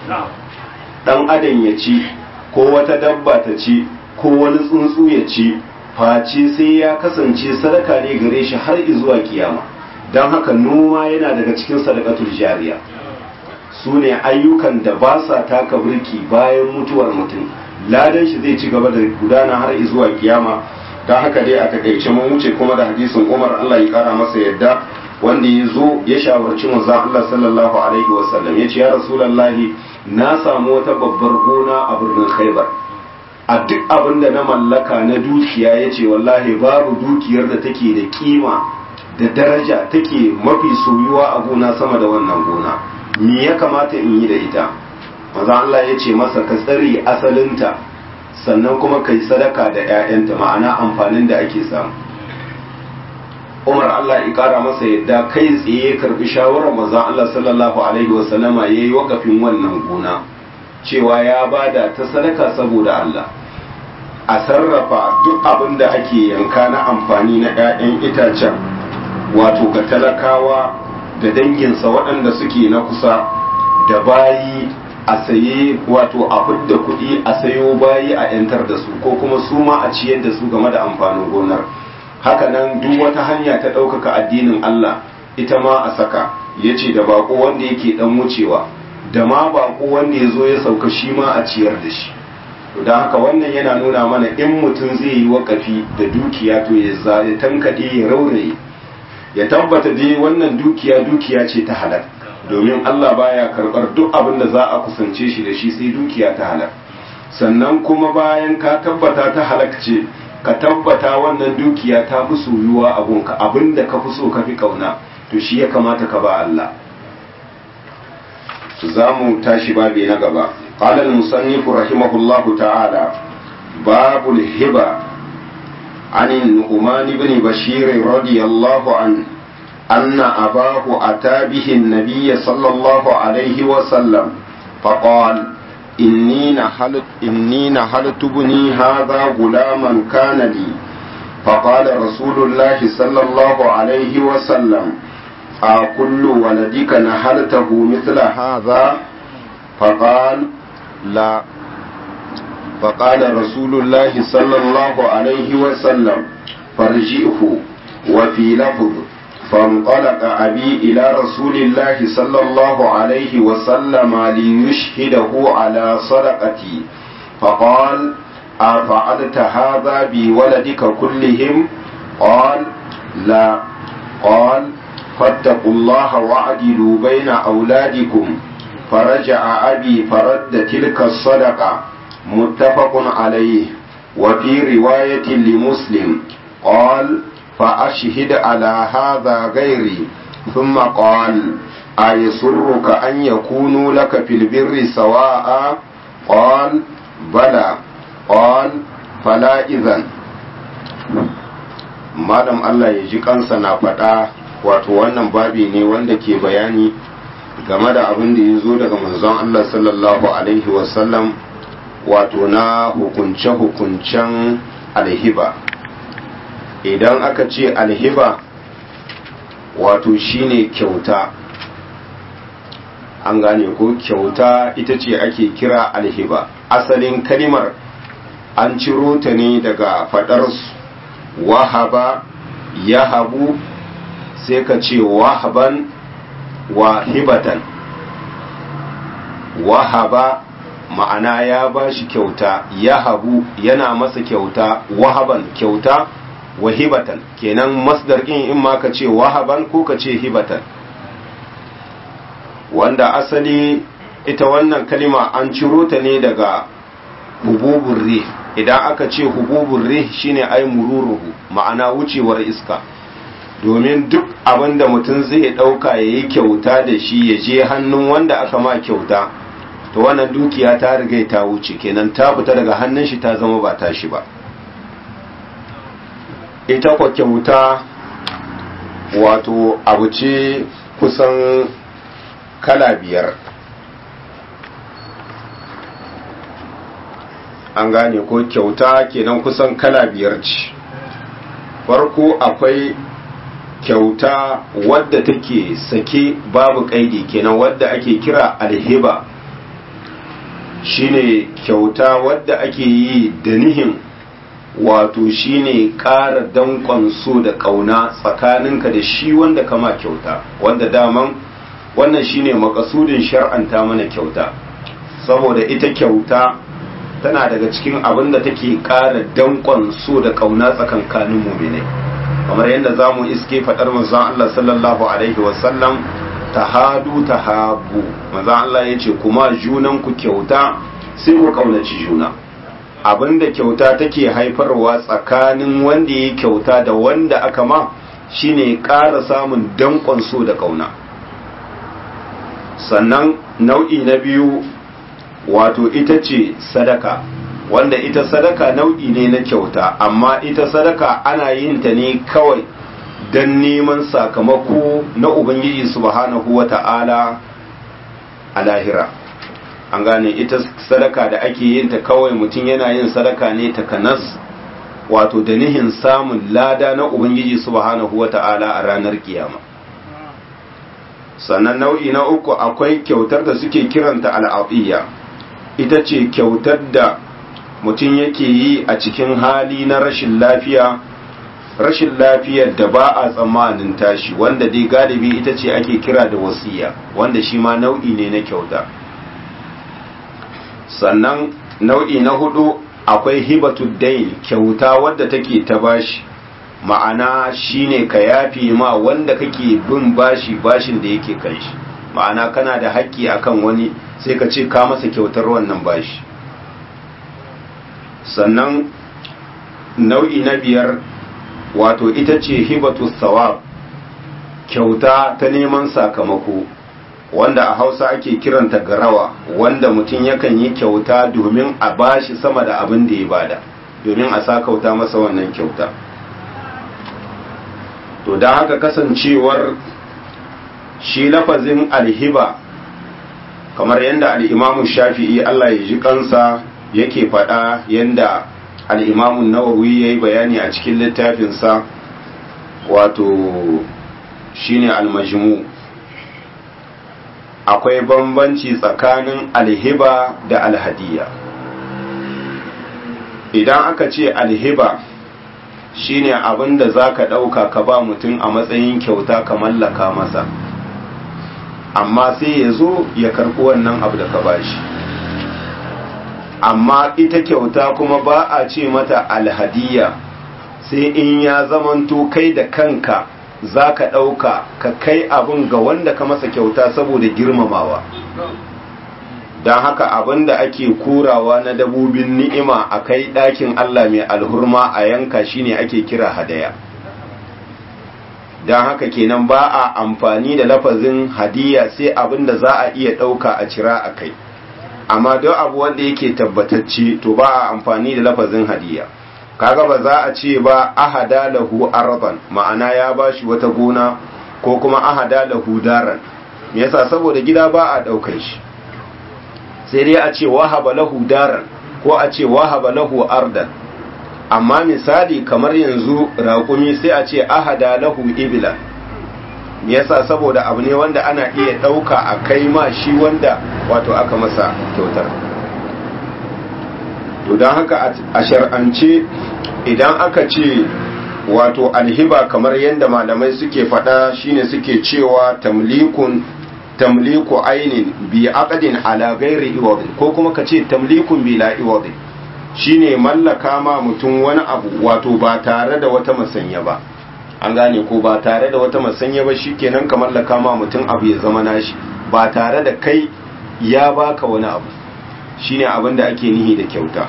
dan adam ya ci ko wata dabba ta ci ko wani tsuntsu ya ci face sai ya kasance sadaka ne gare shi har zuwa kiyama don haka noma yana daga cikin sadakatul jariya su ne ayyukan da ba sa taka birki bayan mutuwar mutum ladan shi zai ci gaba da gudana har zuwa kiyama don haka dai a takaice mun wuce kuma da hadisin umar allah ya kara masa yadda wanda ya zo ya shawarci manzon allah sallallahu alaihi wasallam ya ce ya rasulallahi na samu wata babbar gona a birnin khaibar a duk abin da na mallaka na dukiya ya ce wallahi babu dukiyar da take da kima da daraja take mafi soyuwa a gona sama da wannan gona me ya kamata in yi da ita maza Allah ya ce masa ka tsare asalinta sannan kuma kai sadaka da 'ya'yanta ma'ana amfanin da ake samu Umar Allah ya kara masa yadda kai tsaye karbi shawarar maza Allah sallallahu alaihi wasallama yayi wakafin wannan gona cewa ya bada ta sadaka saboda Allah a sarrafa duk abin da ake yanka na amfani na 'ya'yan itacen wato ga talakawa da danginsa waɗanda suke na kusa da bayi a saye wato a fidda kuɗi a sayo bayi a 'yantar da su ko kuma su ma a ciyar da su game da amfanin gonar hakanan duk wata hanya ta ɗaukaka addinin Allah ita ma a saka ya ce da bako wanda yake ɗan wucewa da ma bako wanda ya zo ya sauka shi ma a ciyar da shi to don haka wannan yana nuna mana in mutum zai yi wakafi da dukiya to ya tankaɗe ya rauraye ya tabbata dai wannan dukiya dukiya ce ta halal domin Allah baya karɓar duk abin da za a kusance shi da shi sai dukiya ta halal sannan kuma bayan ka tabbata ta halak ce ka tabbata wannan dukiya ta fi soyuwa a gunka abin da ka fi so ka fi ƙauna to shi ya kamata ka ba Allah za mu tashi babi na gaba قال المصنف رحمه الله تعالى باب الهبة عن النعمان بن بشير رضي الله عنه أن أباه أتى به النبي صلى الله عليه وسلم فقال إني نحلت, إني نحلت ابني هذا غلاما كان لي فقال رسول الله صلى الله عليه وسلم أكل ولدك نحلته مثل هذا فقال لا فقال رسول الله صلى الله عليه وسلم فارجئه وفي لفظ فانطلق أبي إلى رسول الله صلى الله عليه وسلم ليشهده على صدقتي فقال أفعلت هذا بولدك كلهم قال لا قال فاتقوا الله واعدلوا بين أولادكم فرجع أبي فرد تلك الصدقة متفق عليه وفي رواية لمسلم قال فأشهد على هذا غيري ثم قال أيسرك أن يكونوا لك في البر سواء قال بلى قال فلا إذن malam Allah ya ji kansa na faɗa wato wannan babi ne wanda ke bayani game da abin da ya zo daga manzon Allah sallallahu alaihi wasallam wato na hukunce-hukuncen alhiba idan aka ce alhiba wato shine kyauta an gane ko kyauta ita ce ake kira alhiba asalin kalimar an ciro ta ne daga fadar wahaba yahabu sai ka ce wahaban wahibatan wahaba ma'ana ya ba shi kyauta yahabu yana masa kyauta wahaban kyauta wahibatan kenan masdar in in ma ka ce wahaban ko ka ce hibatan wanda asali ita wannan kalima an ciro ta ne daga hububun rih idan aka ce hububun rih shine ai mururuhu ma'ana wucewar iska domin duk abin da mutum zai ɗauka ya yi kyauta da shi ya je hannun wanda aka ma kyauta to wannan dukiya ta riga ta wuce kenan ta fita daga hannun shi ta zama ba tashi ba ita kwa kyauta wato abu ce kusan kala biyar an gane ko kyauta kenan kusan kala biyar ce farko akwai kyauta wadda take sake babu kaidi kenan wadda ake kira alhiba shine kyauta wadda ake yi da nihin wato shine ƙara danƙon so da ƙauna tsakaninka da shi wanda kama kyauta wanda daman wannan shine makasudin shar'anta mana kyauta saboda ita kyauta tana daga cikin abin da take ƙara danƙon so da ƙauna tsakankanin muminai kamar yadda za mu iske faɗar manzon Allah sallallahu alaihi wasallam tahadu tahabu manzon Allah ya ce kuma junanku kyauta sai ku ƙaunaci juna abinda kyauta take haifarwa tsakanin wanda ya kyauta da wanda aka ma shine ƙara samun danƙon so da ƙauna sannan nau'i na biyu wato ita ce sadaka wanda ita sadaka nau'i ne na kyauta amma ita sadaka ana yin ta ne kawai don neman sakamako na ubangiji subhanahu wa ta'ala a lahira an gane ita sadaka da ake yin ta kawai mutum yana yin sadaka ne ta kanas wato da nihin samun lada na ubangiji subhanahu wata'ala a ranar kiyama sannan nau'i na uku akwai kyautar da suke kiranta al'adiyya ita ce kyautar da mutum yake yi a cikin hali na rashin lafiya rashin lafiyar da ba a tsammanin tashi wanda dai galibi ita ce ake kira da wasiya wanda shi ma nau'i ne na kyauta sannan nau'i na hudu akwai hibatud kyauta wadda take ta bashi ma'ana shine ka yafi ma wanda kake bin bashi bashin da yake kan shi ma'ana kana da haƙƙi akan wani sai ka ce ka masa kyautar wannan bashi sannan nau'i na biyar wato ita ce hibatu sawab kyauta ta neman sakamako wanda a hausa ake kiranta garawa wanda mutum yakan yi kyauta domin a bashi sama da abin da ya bada domin a sakauta masa wannan kyauta to don haka kasancewar shi lafazin alhiba kamar yadda al'imamu shafi'i Allah ya ji kansa yake faɗa yadda al'imamun nawawi ya yi bayani a cikin littafinsa wato shine almajmu akwai bambanci tsakanin alhiba da alhadiya idan aka ce alhiba shine abin da za ka ɗauka ka ba mutum a matsayin kyauta ka mallaka masa amma sai ya zo ya karɓi wannan abu da ka bashi amma ita kyauta kuma ba a ce mata alhadiya sai in ya zamanto kai da kanka za ka ɗauka ka kai abin ga wanda ka masa kyauta saboda girmamawa don haka abin da ake kurawa na dabobin ni'ima a kai ɗakin Allah mai alhurma a yanka shine ake kira hadaya don haka kenan ba a amfani da lafazin hadiya sai abin da za a iya ɗauka a cira a kai amma don abu wanda yake tabbatacce to ba a amfani da lafazin hadiya kaga ba za a ce ba ahada lahu arban ma'ana ya bashi wata gona ko kuma ahada lahu daran me yasa saboda gida ba a daukar shi sai dai a ce wahaba lahu daran ko a ce wahaba lahu ardan amma misali kamar yanzu raƙumi sai a ce ahada lahu ibila me yasa saboda abu ne wanda ana iya ɗauka a kai ma shi wanda wato aka masa kyautar to don haka a shar'ance idan aka ce wato alhiba kamar yadda malamai suke faɗa shine suke cewa tamlikun tamliku ainin bi aqdin ala ghairi iwadin ko kuma ka ce tamlikun bila iwadin shine mallaka ma mutum wani abu wato ba tare da wata masanya ba an gane ko ba tare da wata masanya ba shikenan ka mallaka ma mutum abu ya zama nashi ba tare da kai ya baka wani abu shine abin da ake nihi da kyauta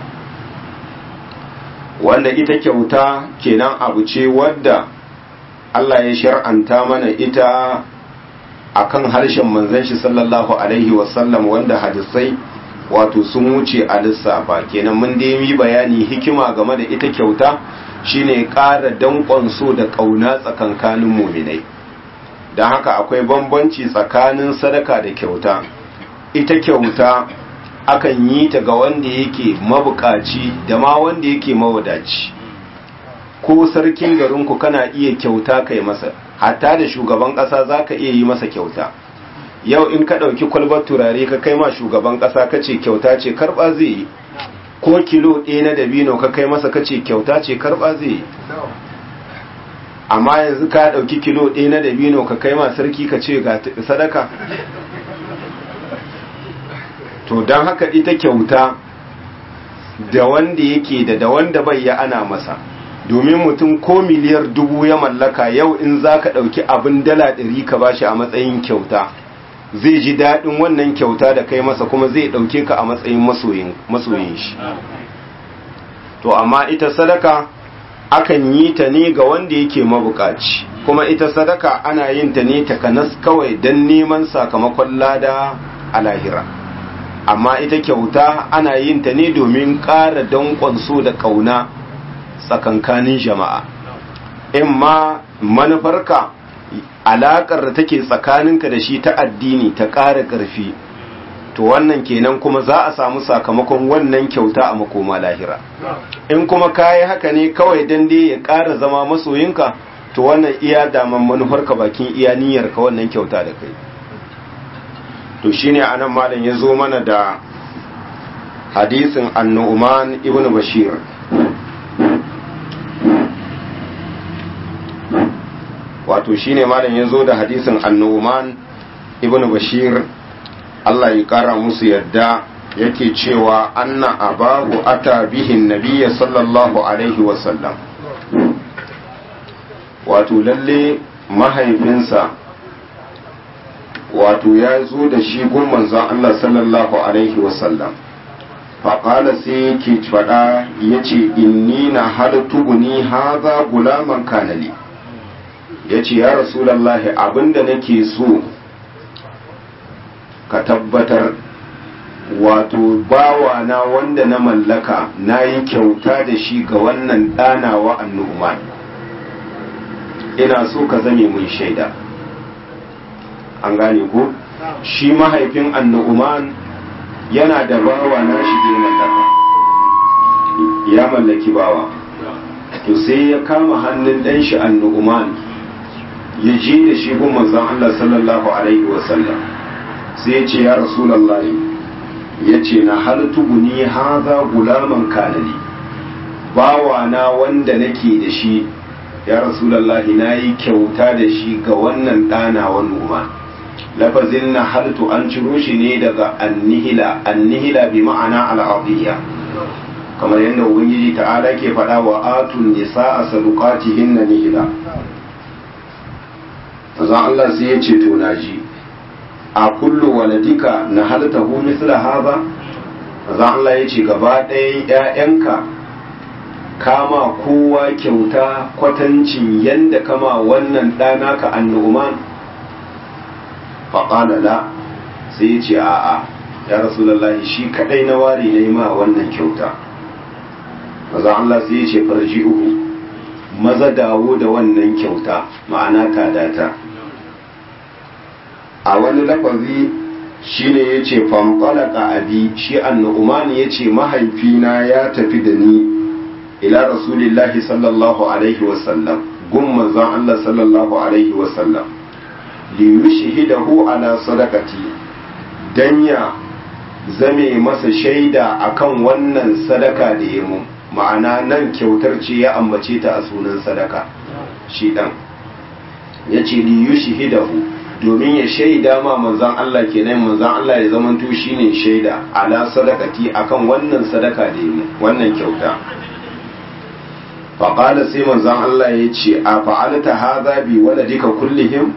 wanda ita kyauta kenan abu ce wadda Allah ya shar'anta mana ita akan harshen manzon shi sallallahu alaihi wasallam wanda hadisai wato sun wuce a lissafa kenan mun dai yi bayani hikima game da ita kyauta shine ƙara danƙon so da ƙauna tsakankanin muminai don haka akwai bambanci tsakanin sadaka da kyauta ita kyauta akan yi ta ga wanda yake mabukaci da ma wanda yake mawadaci ko sarkin garinku kana iya kyauta kai masa hatta da shugaban ƙasa za ka iya yi masa kyauta yau in ka ɗauki kwalbar turare ka kai ma shugaban ƙasa ka ce kyauta ce karɓa zai yi ko kilo ɗaya na dabino ka kai masa ka ce kyauta ce karɓa zai yi amma yanzu ka ɗauki kilo ɗaya na dabino ka kai ma sarki ka ce ga sadaka to don haka ita kyauta da wanda yake da da wanda bai ya ana masa domin mutum ko miliyar dubu ya mallaka yau in za ka ɗauki abin dala ɗari ka bashi a matsayin kyauta zai ji daɗin wannan kyauta da kai masa kuma zai ɗauke ka a matsayin masoyin shi to amma ita sadaka akan yi ta ne ga wanda yake mabukaci kuma ita sadaka ana yin ta ne takanas kawai don neman sakamakon lada a lahira amma ita kyauta ana yin ta ne domin ƙara danƙon so da ƙauna tsakankanin jama'a in ma manufarka alaƙar da take tsakaninka da shi ta addini ta ƙara ƙarfi to wannan kenan kuma za a samu sakamakon wannan kyauta a makoma lahira in kuma kayi haka ne kawai dan dai ya ƙara zama masoyinka to wannan iya daman manufarka bakin iya niyyarka wannan kyauta da kai to shine anan malam ya zo mana da hadisin annu'man ibn bashir wato shine malam ya zo da hadisin annu'man ibn bashir Allah ya kara musu yadda yake cewa anna abahu ata bihin nabiyya sallallahu alaihi wasallam wato lalle mahaifinsa wato ya zo da shi gun manzon Allah sallallahu alaihi wasallam faƙala sai yake faɗa ya ce inni na haltubuni haza gulaman kanali ya ce ya rasulallahi abinda nake so ka tabbatar wato bawana wanda na mallaka na yi kyauta da shi ga wannan ɗanawa annu'uman ina so ka zame mun shaida an gane ko shi mahaifin annu'uman yana da bawa na shi da mallaka ya mallaki bawa to sai ya kama hannun ɗan shi annu'uman ya je da shi gun manzon Allah sallallahu alaihi wasallam sai ya ce ya rasulallah ya ce na haltubuni haza gulaman kanali bawa na wanda nake da shi ya rasulallah na yi kyauta da shi ga wannan ɗana wa noma lafazin na haltu an ciro shi ne daga annihila annihila bi ma'ana al'adiyya kamar yadda ubangiji ta'ala ke faɗa wa atun nisa a sadukatihin na nihila Allah sai ya ce to na ji a kullu waladika na halta hu misla haza za Allah ya ce gaba ɗayan ‘ya'yanka kama kowa kyauta kwatancin yadda kama wannan ɗana ka annu'uman faƙala la sai ya ce a'a ya rasulallahi shi kaɗai na ware na yi ma wannan kyauta maza Allah sai ya ce farji uku maza dawo da wannan kyauta ma'ana tadata a wani lafazi shine ya ce fanfalaka abi shi annu'umani ya ce mahaifina ya tafi da ni ila rasulillahi sallallahu alaihi wasallam gun manzon Allah sallallahu alaihi wasallam li yushhidahu ala sadaqati dan ya zame masa shaida akan wannan sadaka da ya mu ma'ana nan kyautar ce ya ambace ta a sunan sadaka shi dan yace li yushhidahu domin ya shaida ma manzan Allah kenan manzan Allah ya zama to shine shaida ala sadakati akan wannan sadaka da yi wannan kyauta faƙala sai manzan Allah ya ce a fa'alta haza bi waladika kullihim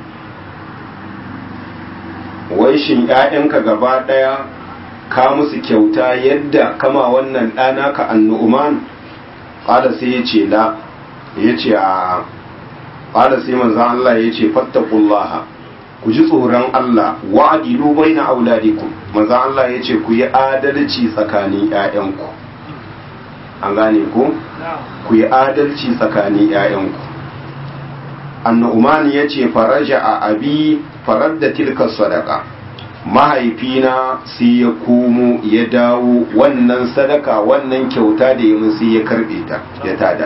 wai shin ƴaƴanka gaba ɗaya ka musu kyauta yadda kama wannan ɗana ka annu'uman ƙala sai ya ce la ya ce a ƙala sai manzan Allah ya ce fattakullaha ku ji tsoron Allah wa'adilu baina auladikum manzo Allah ya ce ku yi adalci tsakanin ƴaƴanku an gane ku ku yi adalci tsakanin ƴaƴanku annu'man ya ce faraja a abi faradda tilka sadaka mahaifina sai ya komo ya dawo wannan sadaka wannan kyauta da ya sai ya karbe ta ya tada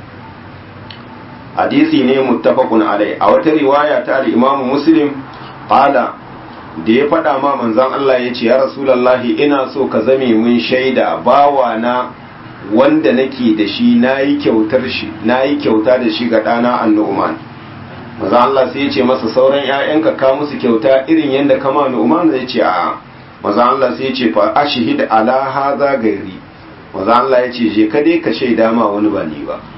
hadisi ne muttafaqun alai a wata riwaya ta al-Imam Muslim qala da ya faɗa ma manzon Allah ya ce ya Rasulullahi ina so ka zame mun shaida bawa na wanda nake da shi nayi kyautar shi nayi kyauta da shi ga ɗana An-Nu'man manzon Allah sai ya ce masa sauran ƴaƴanka ka musu kyauta irin yanda kama Nu'man ya ce a manzon Allah sai ya ce fa ashhid ala hadha gairi manzon Allah ya ce je ka dai ka shaida ma wani ba ni ba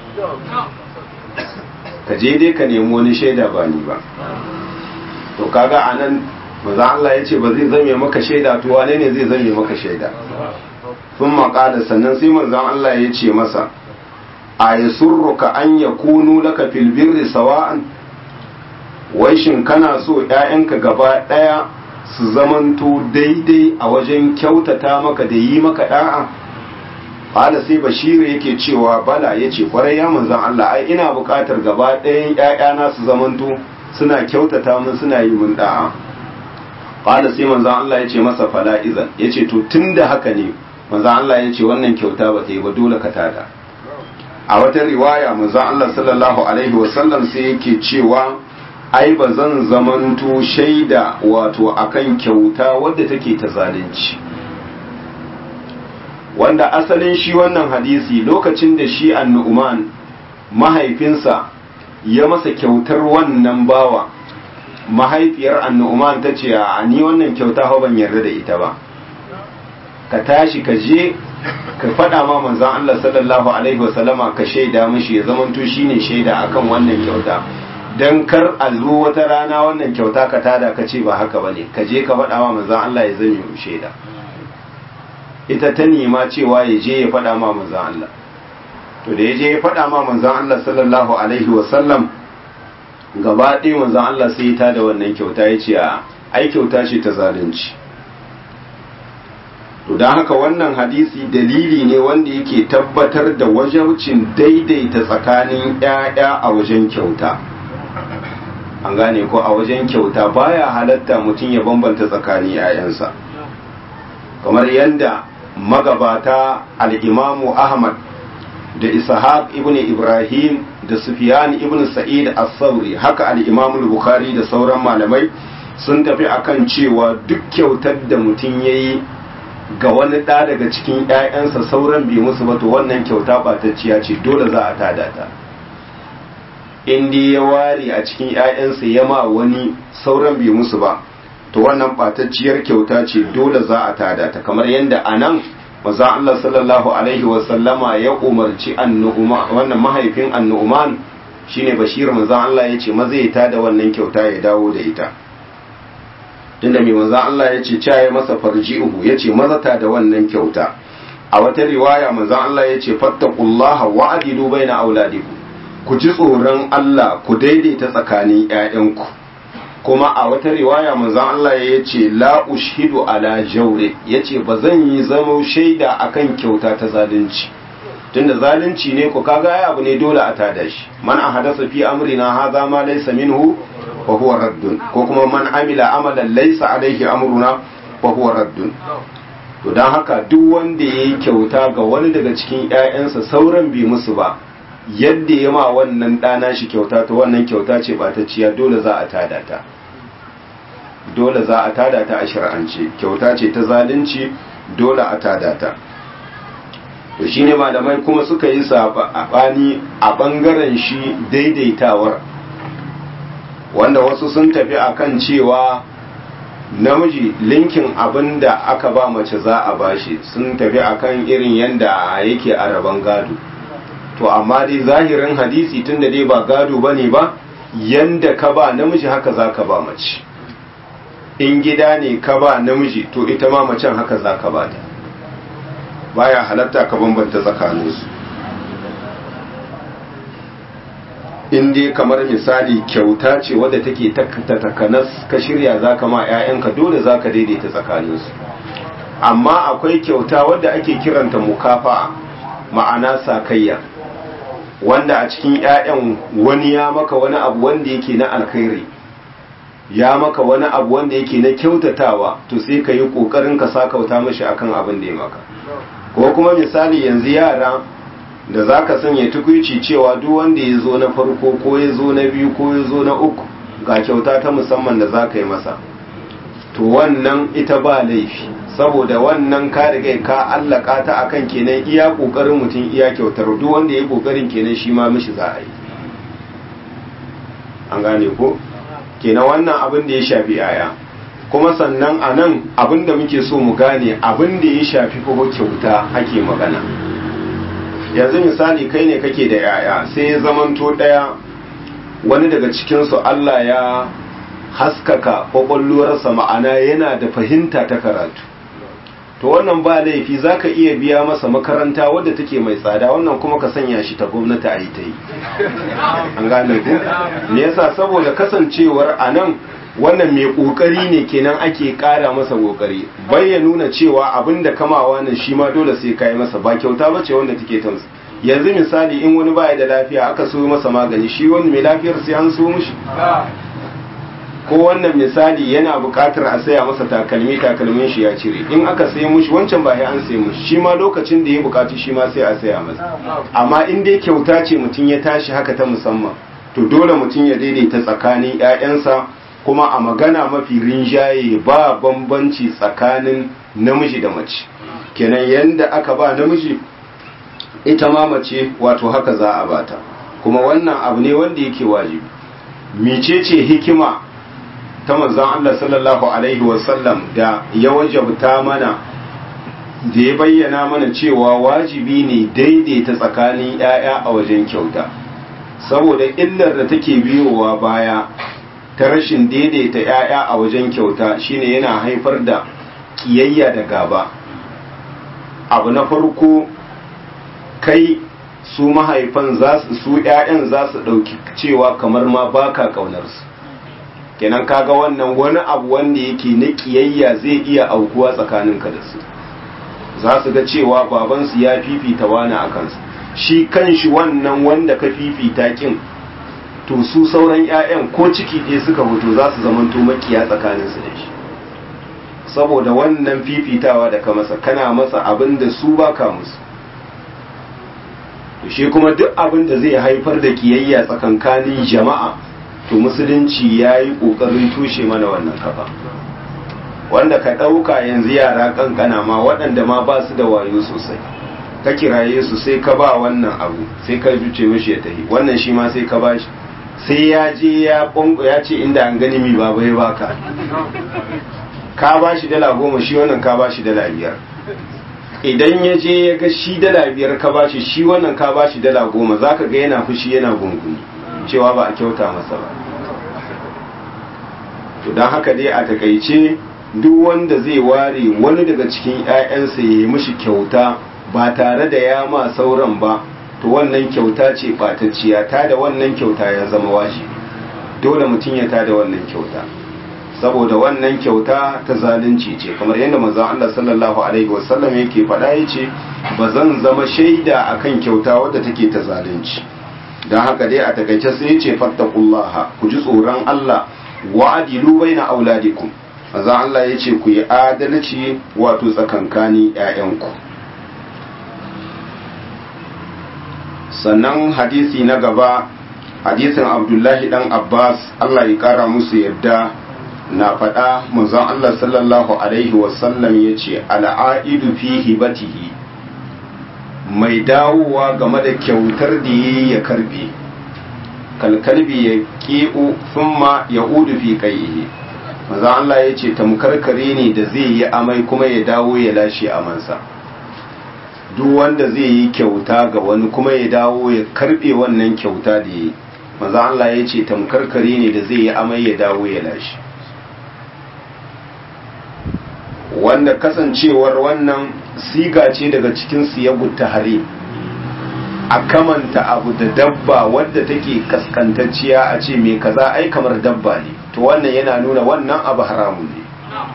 ka je dai ka nemi wani shaida ba ni ba to kaga anan maza Allah ya ce ba zai zame maka shaida to wane ne zai zame maka shaida sun maƙada sannan sai manzan Allah ya ce masa a yi surruka an ya kunu laka fil birri sawa'an wai shin kana so ‘ya'yanka gaba ɗaya su zamanto daidai a wajen kyautata maka da yi maka ɗa'a Hala sai Bashiru yake cewa bala ya ce kwarai ya manzan Allah ai ina buƙatar gaba ɗayan ‘ya'yana su zamanto suna kyautata mun suna yi mun da'a. qala sai manzon Allah ya ce masa fala izan ya ce to tunda haka ne manzon Allah ya ce wannan kyauta ba ta yi ba dole ka tada a wata riwaya manzon Allah sallallahu alaihi wasallam sai yake cewa ai ba zan zamanto shaida wato akan kyauta wadda take ta zalunci wanda asalin shi wannan hadisi lokacin da shi annu'uman mahaifinsa ya masa kyautar wannan bawa mahaifiyar annu'uman ta ce a ni wannan kyauta hau ban yarda da ita ba ka tashi ka je ka faɗa ma manzan Allah sallallahu alaihi wasallama ka shaida mishi ya zamanto shine shaida akan wannan kyauta dan kar a zo wata rana wannan kyauta ka tada ka ce ba haka bane ka je ka faɗa ma manzan Allah ya zame shaida ita ta nema cewa ya je ya faɗa ma manzan Allah to da ya je ya faɗa ma manzan Allah sallallahu alaihi wasallam gaba ɗaya manzan Allah sai ta da wannan kyauta ya ce a ai kyauta ce ta zalunci to don haka wannan hadisi dalili ne wanda yake tabbatar da wajabcin daidaita tsakanin ‘ya'ya a wajen kyauta an gane ko a wajen kyauta baya halatta mutum ya bambanta tsakanin ‘ya'yansa kamar yadda magabata al'imamu ahmad da ishaq ibn ibrahim da sufyan ibn sa'id as-sauri haka al-imamu bukhari da sauran malamai sun tafi akan cewa duk kyautar da mutum yayi ga wani ɗa daga cikin ‘ya'yansa sauran bai musu ba to wannan kyauta ɓatacciya ce dole za a tada ta in dai ya ware a cikin ‘ya'yansa ya ma wani sauran bai musu ba to wannan ɓatacciyar kyauta ce dole za a tada ta kamar yadda a nan maza Allah sallallahu alaihi wasallama ya umarci wannan mahaifin annu'uman shine bashir maza Allah ya ce maza ya tada wannan kyauta ya dawo da ita tunda mai manzan Allah ya ce caye masa farji'uhu ya ce mazata da wannan kyauta a wata riwaya manzan Allah ya ce fattakullaha wa adilu baina auladikum ku ji tsoron Allah ku daidaita tsakanin ƴaƴanku kuma a wata riwaya manzan Allah ya ce la ushhidu ala jawre ya ce ba zan yi zama shaida akan kyauta ta zalunci tunda zalunci ne ku kaga ai abu ne dole a tada shi man ahadasa fi amrina hadha ma laysa minhu fa huwa raddun ko kuma man amila amalan laysa alaihi amruna fa huwa raddun to dan haka duk wanda yayi kyauta ga wani daga cikin ƴaƴansa sauran bi musu ba yadda ya ma wannan ɗana shi kyauta to wannan kyauta ce ɓatacciya dole za a tada ta dole za a tada ta a shar'ance kyauta ce ta zalunci dole a tada ta to shine malamai kuma suka yi saɓani a ɓangaren shi daidaitawar wanda wasu sun tafi akan cewa namiji linkin abin da aka ba mace za a bashi sun tafi akan irin yadda yake a rabon gado to amma dai zahirin hadisi tunda dai ba gado ba ne ba yanda ka ba namiji haka za ka ba mace in gida ne ka ba namiji to ita ma macen haka za ka ba ta baya halatta ka bambanta tsakaninsu in dai kamar misali kyauta ce wadda take takanas ka shirya za ka ma 'ya'yanka dole za ka daidaita tsakaninsu amma akwai kyauta wadda ake kiranta mukafa ma'ana sakayya wanda a cikin 'ya'yan wani ya maka wani abu wanda yake na alkhairi ya maka wani abu wanda yake na kyautatawa to sai ka yi ƙoƙarin ka sakauta mashi akan abin da ya maka ko kuma misali yanzu yara da za ka sanya tukuici cewa duk wanda ya zo na farko ko ya zo na biyu ko ya zo na uku ga kyauta ta musamman da za ka yi masa to wannan ita ba laifi saboda wannan ka riga ka allaka ta akan kenan iya kokarin mutum iya kyautar duk wanda ya kokarin kenan shi ma mishi za a yi an gane ko kenan wannan abin da ya shafi yaya kuma sannan a nan abin da muke so mu gane abin da ya shafi kuma kyauta ake magana yanzu misali kai ne kake da yaya sai ya zamanto daya wani daga cikinsu Allah ya haskaka kwakwalwarsa ma'ana yana da fahimta ta karatu to wannan ba laifi za ka iya biya masa makaranta wadda take mai tsada wannan kuma ka sanya shi ta gwamnati a yi ta yi an gane ku me yasa saboda kasancewar a nan wannan mai kokari ne kenan ake kara masa kokari bai ya nuna cewa abin da kamawa nan shi ma dole sai kai masa ba kyauta ba ce wanda take tamsa yanzu misali in wani baya da lafiya aka so masa magani shi wani mai lafiyar sai an so mishi ko wannan misali yana buƙatar a saya masa takalmi takalmin shi ya cire in aka sai mushi wancan ba ya an sai mushi shi ma lokacin da ya buƙaci shi ma sai a saya masa amma in dai kyauta ce mutum ya tashi haka ta musamman to dole mutum ya daidaita tsakanin 'ya'yansa kuma a magana mafi rinjaye ba bambanci tsakanin namiji da mace kenan yanda aka ba namiji ita ma mace wato haka za a bata kuma wannan abu ne wanda yake wajibi mecece hikima ta manzon Allah sallallahu alaihi wasallam da ya wajabta mana da ya bayyana mana cewa wajibi ne daidaita tsakanin 'ya'ya a wajen kyauta saboda illar da take biyowa baya ta rashin daidaita 'ya'ya a wajen kyauta shine yana haifar da kiyayya da gaba abu na farko kai su mahaifan su 'ya'yan za su ɗauki cewa kamar ma baka ƙaunarsu kenan kaga wannan wani abu wanda yake na kiyayya zai iya aukuwa tsakaninka da su za su ga cewa babansu ya fifita wani a kansu shi kan shi wannan wanda ka fifita kin to su sauran 'ya'yan ko ciki ɗaya suka fito za su zamanto makiya tsakaninsu da shi saboda wannan fifitawa da ka masa kana masa abin da su baka musu to shi kuma duk abin da zai haifar da kiyayya tsakankanin jama'a to musulunci ya yi ƙoƙarin tushe mana wannan kafa wanda ka ɗauka yanzu yara kankana ma waɗanda ma ba su da wayo sosai ka kiraye su sai ka ba wannan abu sai ka juce mishi ya tafi wannan shi ma sai ka ba shi sai ya je ya bongo ya ce inda an gani mi baba ya baka ka ba shi dala goma shi wannan ka ba shi dala biyar idan ya je ya ga shi dala biyar ka ba shi shi wannan ka ba shi dala goma za ka ga yana fushi yana gunguni cewa ba a kyauta masa ba to don haka dai a takaice duk wanda zai ware wani daga cikin 'ya'yansa ya yi mishi kyauta ba tare da ya ma sauran ba to wannan kyauta ce ɓatacciya ta da wannan kyauta ya zama wajibi dole mutum ya ta da wannan kyauta saboda wannan kyauta ta zalunci ce kamar yadda manzon Allah sallallahu alaihi wasallam yake faɗa yace ba zan zama shaida akan kyauta wadda take ta zalunci dan haka dai a takaice sai yace fattaqullaha ku ji tsoron Allah wa adilu baina auladikum manzon Allah yace ku yi adalci wato tsakankanin ƴaƴanku sannan hadisi na gaba hadisin abdullahi dan abbas allah ya kara musu yadda na faɗa manzon allah sallallahu alaihi wasallam ya ce al'aidu fi hibatihi mai dawowa game da kyautar da ya ya karbe kalkalbi ya ƙi'u thumma ya udu fi kaihi manzon allah ya ce tamkarkare ne da zai yi amai kuma ya dawo ya lashe amansa duk wanda zai yi kyauta ga wani kuma ya dawo ya karbe wannan kyauta da ya yi maza Allah ya ce tamkarkare ne da zai yi amai ya dawo ya lashe wanda kasancewar wannan siga ce daga cikin siyagun tahari a kamanta abu da dabba wadda take kaskantacciya a ce mai kaza ai kamar dabba ne to wannan yana nuna wannan abu haramun ne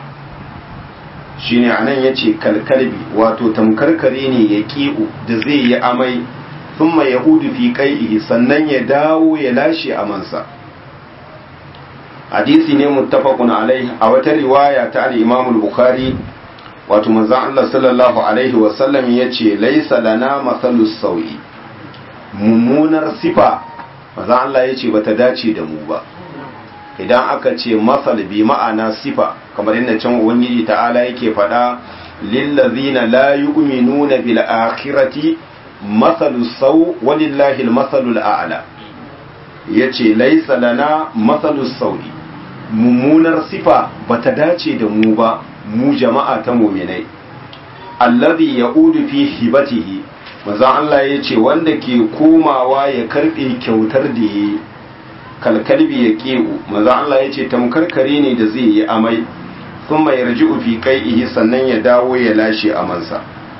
shine anan yace kalkalbi wato tamkarkare ne ya ki'u da zai yi amai thumma yahudu fi qai'ihi sannan ya dawo ya lashe amansa hadisi ne muttafaqun alaihi a wata riwaya ta al-Imam al-Bukhari wato manzon Allah sallallahu alaihi wa sallam yace laysa lana masalus sawi mummunar sifa manzon Allah yace bata dace da mu ba idan aka ce masal bi ma'ana sifa kamar yadda can ubangiji ta'ala yake faɗa lillazina la yu'minuna bil akhirati masalu saw walillahi al masalul a'la yace laysa lana masalu sawi mummunar sifa bata dace da mu ba mu jama'a ta mu'minai alladhi ya'udu fi hibatihi manzon Allah yace wanda ke komawa ya karbe kyautar da yayi kalkalbi ya ƙe'u maza Allah ya ce tamkarkare ne da zai yi amai sun mai yarji ufi kai sannan ya dawo ya lashe amansa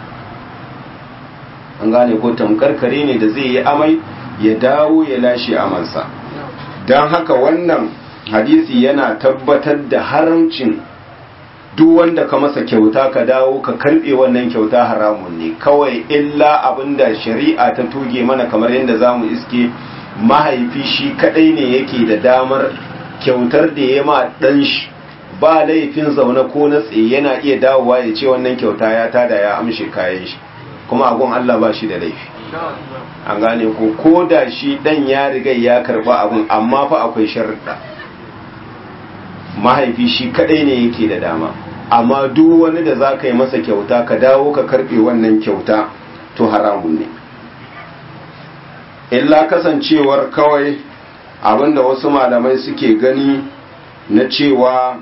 an gane ko tamkarkare ne da zai yi amai ya dawo ya lashe amansa don haka wannan hadisi yana tabbatar da haramcin duk wanda ka masa kyauta ka dawo ka karbe wannan kyauta haramun ne kawai illa abinda shari'a ta tuge mana kamar yadda za mu iske mahaifi shi kadai ne yake da damar kyautar da ya ma ɗan shi ba laifin zaune ko na tsaye yana iya dawowa ya ce wannan kyauta ya tada ya amshe kayan shi kuma agun Allah ba shi da laifi an gane ko ko da shi ɗan ya riga ya karba abun amma fa akwai sharuɗa mahaifi shi kadai ne yake da dama amma duk wani da za ka yi masa kyauta ka dawo ka karbe wannan kyauta to haramun ne illa kasancewar kawai abinda wasu malamai suke gani na cewa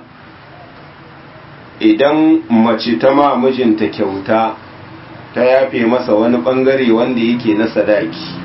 idan mace ta ma mijinta kyauta ta yafe masa wani bangare wanda yake na sadaki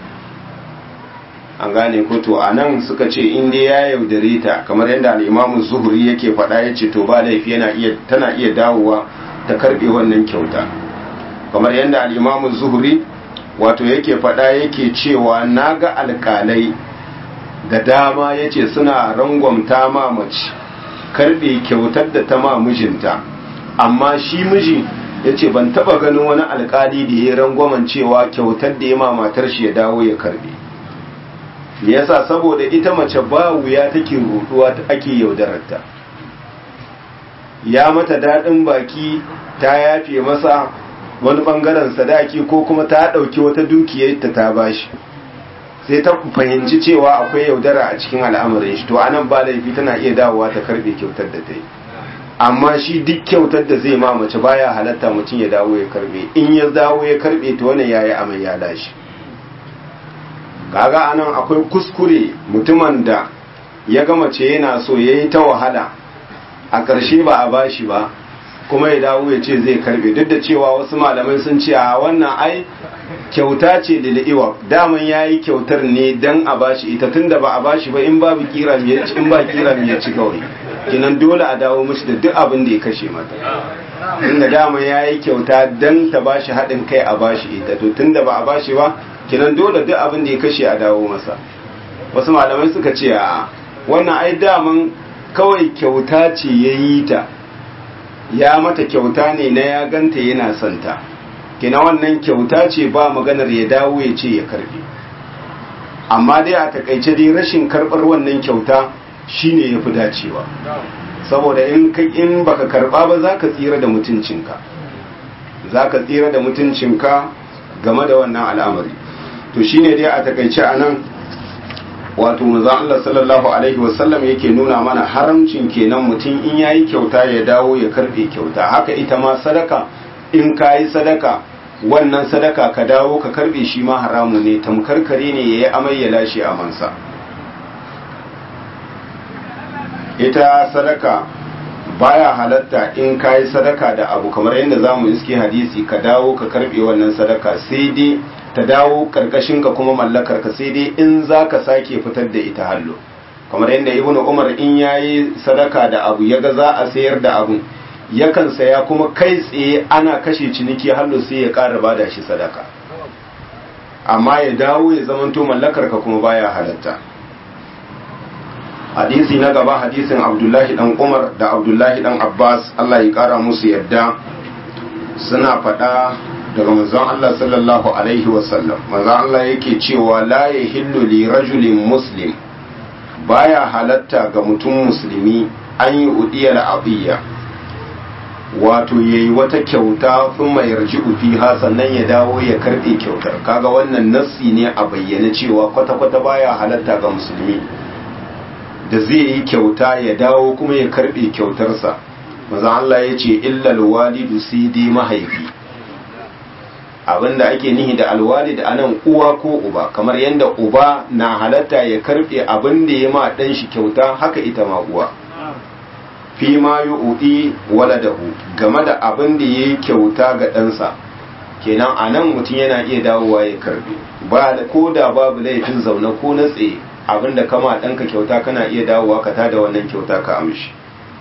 an gane ko to a nan suka ce in dai ya yaudare ta kamar yadda al'imamu zuhuri yake faɗa ya ce to ba laifi yana iya tana iya dawowa ta karɓe wannan kyauta kamar yadda al'imamu zuhuri wato yake faɗa yake cewa na ga alƙalai da dama ya ce suna rangwamta ma mace karɓe kyautar da ta ma mijinta amma shi miji ya ce ban taɓa ganin wani alƙali da ya rangwamen cewa kyautar da ya ma matar shi ya dawo ya karɓe yasa saboda ita mace ba wuya take ruduwa ake yaudararta ya mata daɗin baki ta yafe masa wani ɓangaren sadaki ko kuma ta ɗauki wata dukiyarta ta bashi sai ta fahimci cewa akwai yaudara a cikin al'amarin shi to anan ba laifi tana iya dawowa ta karɓe kyautar da ta yi amma shi duk kyautar da zai ma mace baya halatta mutum ya dawo ya karɓe in ya dawo ya karɓe to wannan yayi amai ya lashi kaga anan akwai kuskure mutumin da ya gama ce yana so ya yi ta wahala a ƙarshe ba a bashi ba kuma ya dawo ya ce zai karbe duk da cewa wasu malamai sun ce a wannan ai kyauta ce da li'iwa daman ya yi kyautar ne don a bashi ita tun da ba a bashi ba in babu kira in ba kira ya ci kawai kinan dole a dawo mishi da duk abin da ya kashe mata inda dama ya yi kyauta don ta bashi haɗin kai a bashi ita to tun da ba a bashi ba kinan dole duk abin da ya kashe a dawo masa wasu malamai suka ce a wannan ai daman kawai kyauta ce ya yi ta ya mata kyauta ne na ya ganta yana santa kina wannan kyauta ce ba maganar ya dawo ya ce ya karbe amma dai a takaice dai rashin karbar wannan kyauta shine ya fi dacewa saboda in in baka karba ba za ka tsira da mutuncinka za ka tsira da mutuncinka game da wannan al'amari to shine dai a takaice a nan wato manzon Allah sallallahu alaihi wasallam yake nuna mana haramcin kenan mutum in yayi kyauta ya dawo ya karbe kyauta haka ita ma sadaka in kayi sadaka wannan sadaka ka dawo ka karbe shi ma haramu ne tamkar kare ne yayi amai ya lashe amansa ita sadaka baya halatta in kayi sadaka da abu kamar yadda zamu iske hadisi ka dawo ka karbe wannan sadaka sai dai ta dawo karkashin ka kuma mallakar ka sai dai in zaka sake fitar da ita hallo kamar yadda ibnu umar in yayi sadaka da abu yaga za a sayar da abu yakan saya kuma kai tsaye ana kashe ciniki hallo sai ya ƙara bada shi sadaka amma ya dawo ya zamanto mallakar ka kuma baya halatta hadisi na gaba hadisin abdullahi dan umar da abdullahi dan abbas allah ya kara musu yadda suna faɗa daga manzon allah sallallahu alaihi wasallam manzon allah yake cewa la yahillu li rajulin muslim baya halatta ga mutum musulmi an yi udiyar abiyya wato yayi wata kyauta sun mai yarji fiha sannan ya dawo ya karɓe kyautar kaga wannan nassi ne a bayyane cewa kwata-kwata baya halatta ga musulmi da zai yi kyauta ya dawo kuma ya karbe kyautarsa maza Allah ya ce illal walidu sai dai mahaifi abinda ake nihi da alwalid anan uwa ko uba kamar yadda uba na halatta ya karbe abinda ya ma dan shi kyauta haka ita ma uwa fi ma yu'ti waladahu game da abinda yayi kyauta ga ɗansa kenan anan mutum yana iya dawowa ya karbe ba ko da babu laifin zaune ko na tsaye abinda kama ɗanka kyauta kana iya dawowa ka tada wannan kyauta ka amshi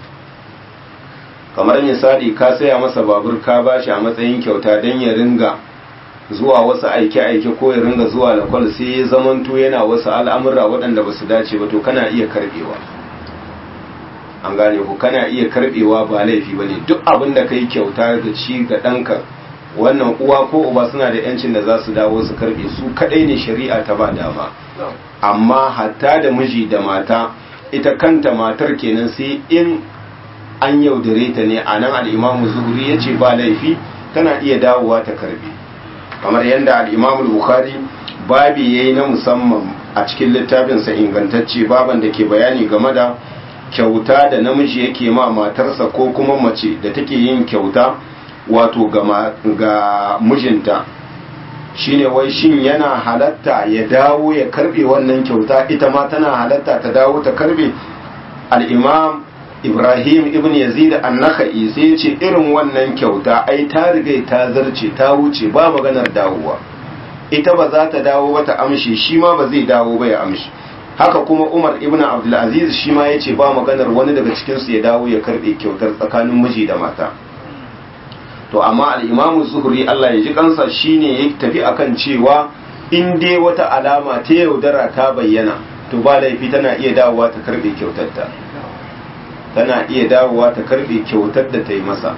kamar misali ka saya masa babur ka bashi a matsayin kyauta don ya ringa zuwa wasu aike-aike ko ya ringa zuwa lakwal sai ya zamanto yana wasu al'amura waɗanda ba su dace ba to kana iya karɓewa an gane ku kana iya karɓewa ba laifi ba ne duk abin da ka yi kyauta ga ci ga ɗanka wannan uwa ko uba suna da 'yancin da za su dawo su karɓe su kaɗai ne shari'a ta ba dama amma hatta da miji da mata ita kanta matar kenan sai in an yaudare ta ne a nan al'imamu zuhuri ya ce ba laifi tana iya dawowa ta karbe kamar yadda al'imamu bukhari babi ya yi na musamman a cikin littafinsa ingantacce baban da ke bayani game da kyauta da namiji yake ma matarsa ko kuma mace da take yin kyauta wato ga mijinta shine wai shin yana halatta ya dawo ya karbe wannan kyauta ita ma tana halatta ta dawo ta karbe al'imam ibrahim ibn yazid annaka'i sai ya ce irin wannan kyauta ai ta riga ta zarce ta wuce ba maganar dawowa ita ba za ta dawo ba ta amshi shi ma ba zai dawo ba ya amshi haka kuma umar ibn abdulaziz shi ma ya ce ba maganar wani daga cikinsu ya dawo ya karbe kyautar tsakanin miji da mata to amma al'imamu zuhuri Allah ya ji kansa shine ya tafi akan cewa in dai wata alama ta yaudara ta bayyana to ba laifi tana iya dawowa ta karbe kyautarta tana iya dawowa ta karbe kyautar da ta yi masa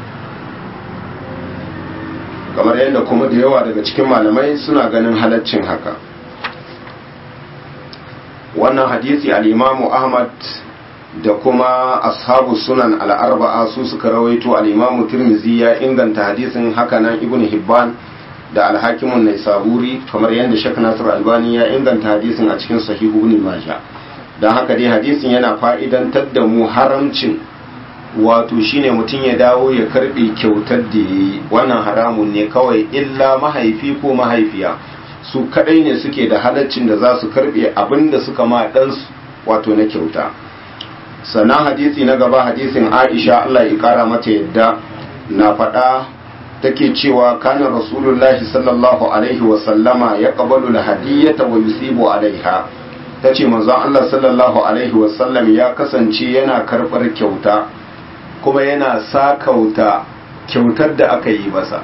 kamar yadda kuma da yawa daga cikin malamai suna ganin halaccin haka wannan hadisi al'imamu ahmad da kuma ashabu sunan al'arba'a su suka rawaito al'imamu tirmizi ya inganta hadisin hakanan ibn hibban da alhakimun nai saburi kamar yadda shek nasir albani ya inganta hadisin a cikin sahihu ibn maja don haka dai hadisin yana fa'idantar da mu haramcin wato shine mutum ya dawo ya karbe kyautar da ya yi wannan haramun ne kawai illa mahaifi ko mahaifiya su kadai ne suke da halaccin da za su karbe abin da suka ma ɗansu wato na kyauta sannan hadisi na gaba hadisin aisha Allah ya kara mata yadda na faɗa take cewa kana rasulullahi sallallahu alaihi wa sallama ya qabalu al-hadiyata wa yusibu alaiha tace manzon Allah sallallahu alaihi wa sallam ya kasance yana karɓar kyauta kuma yana sakauta kyautar da aka yi masa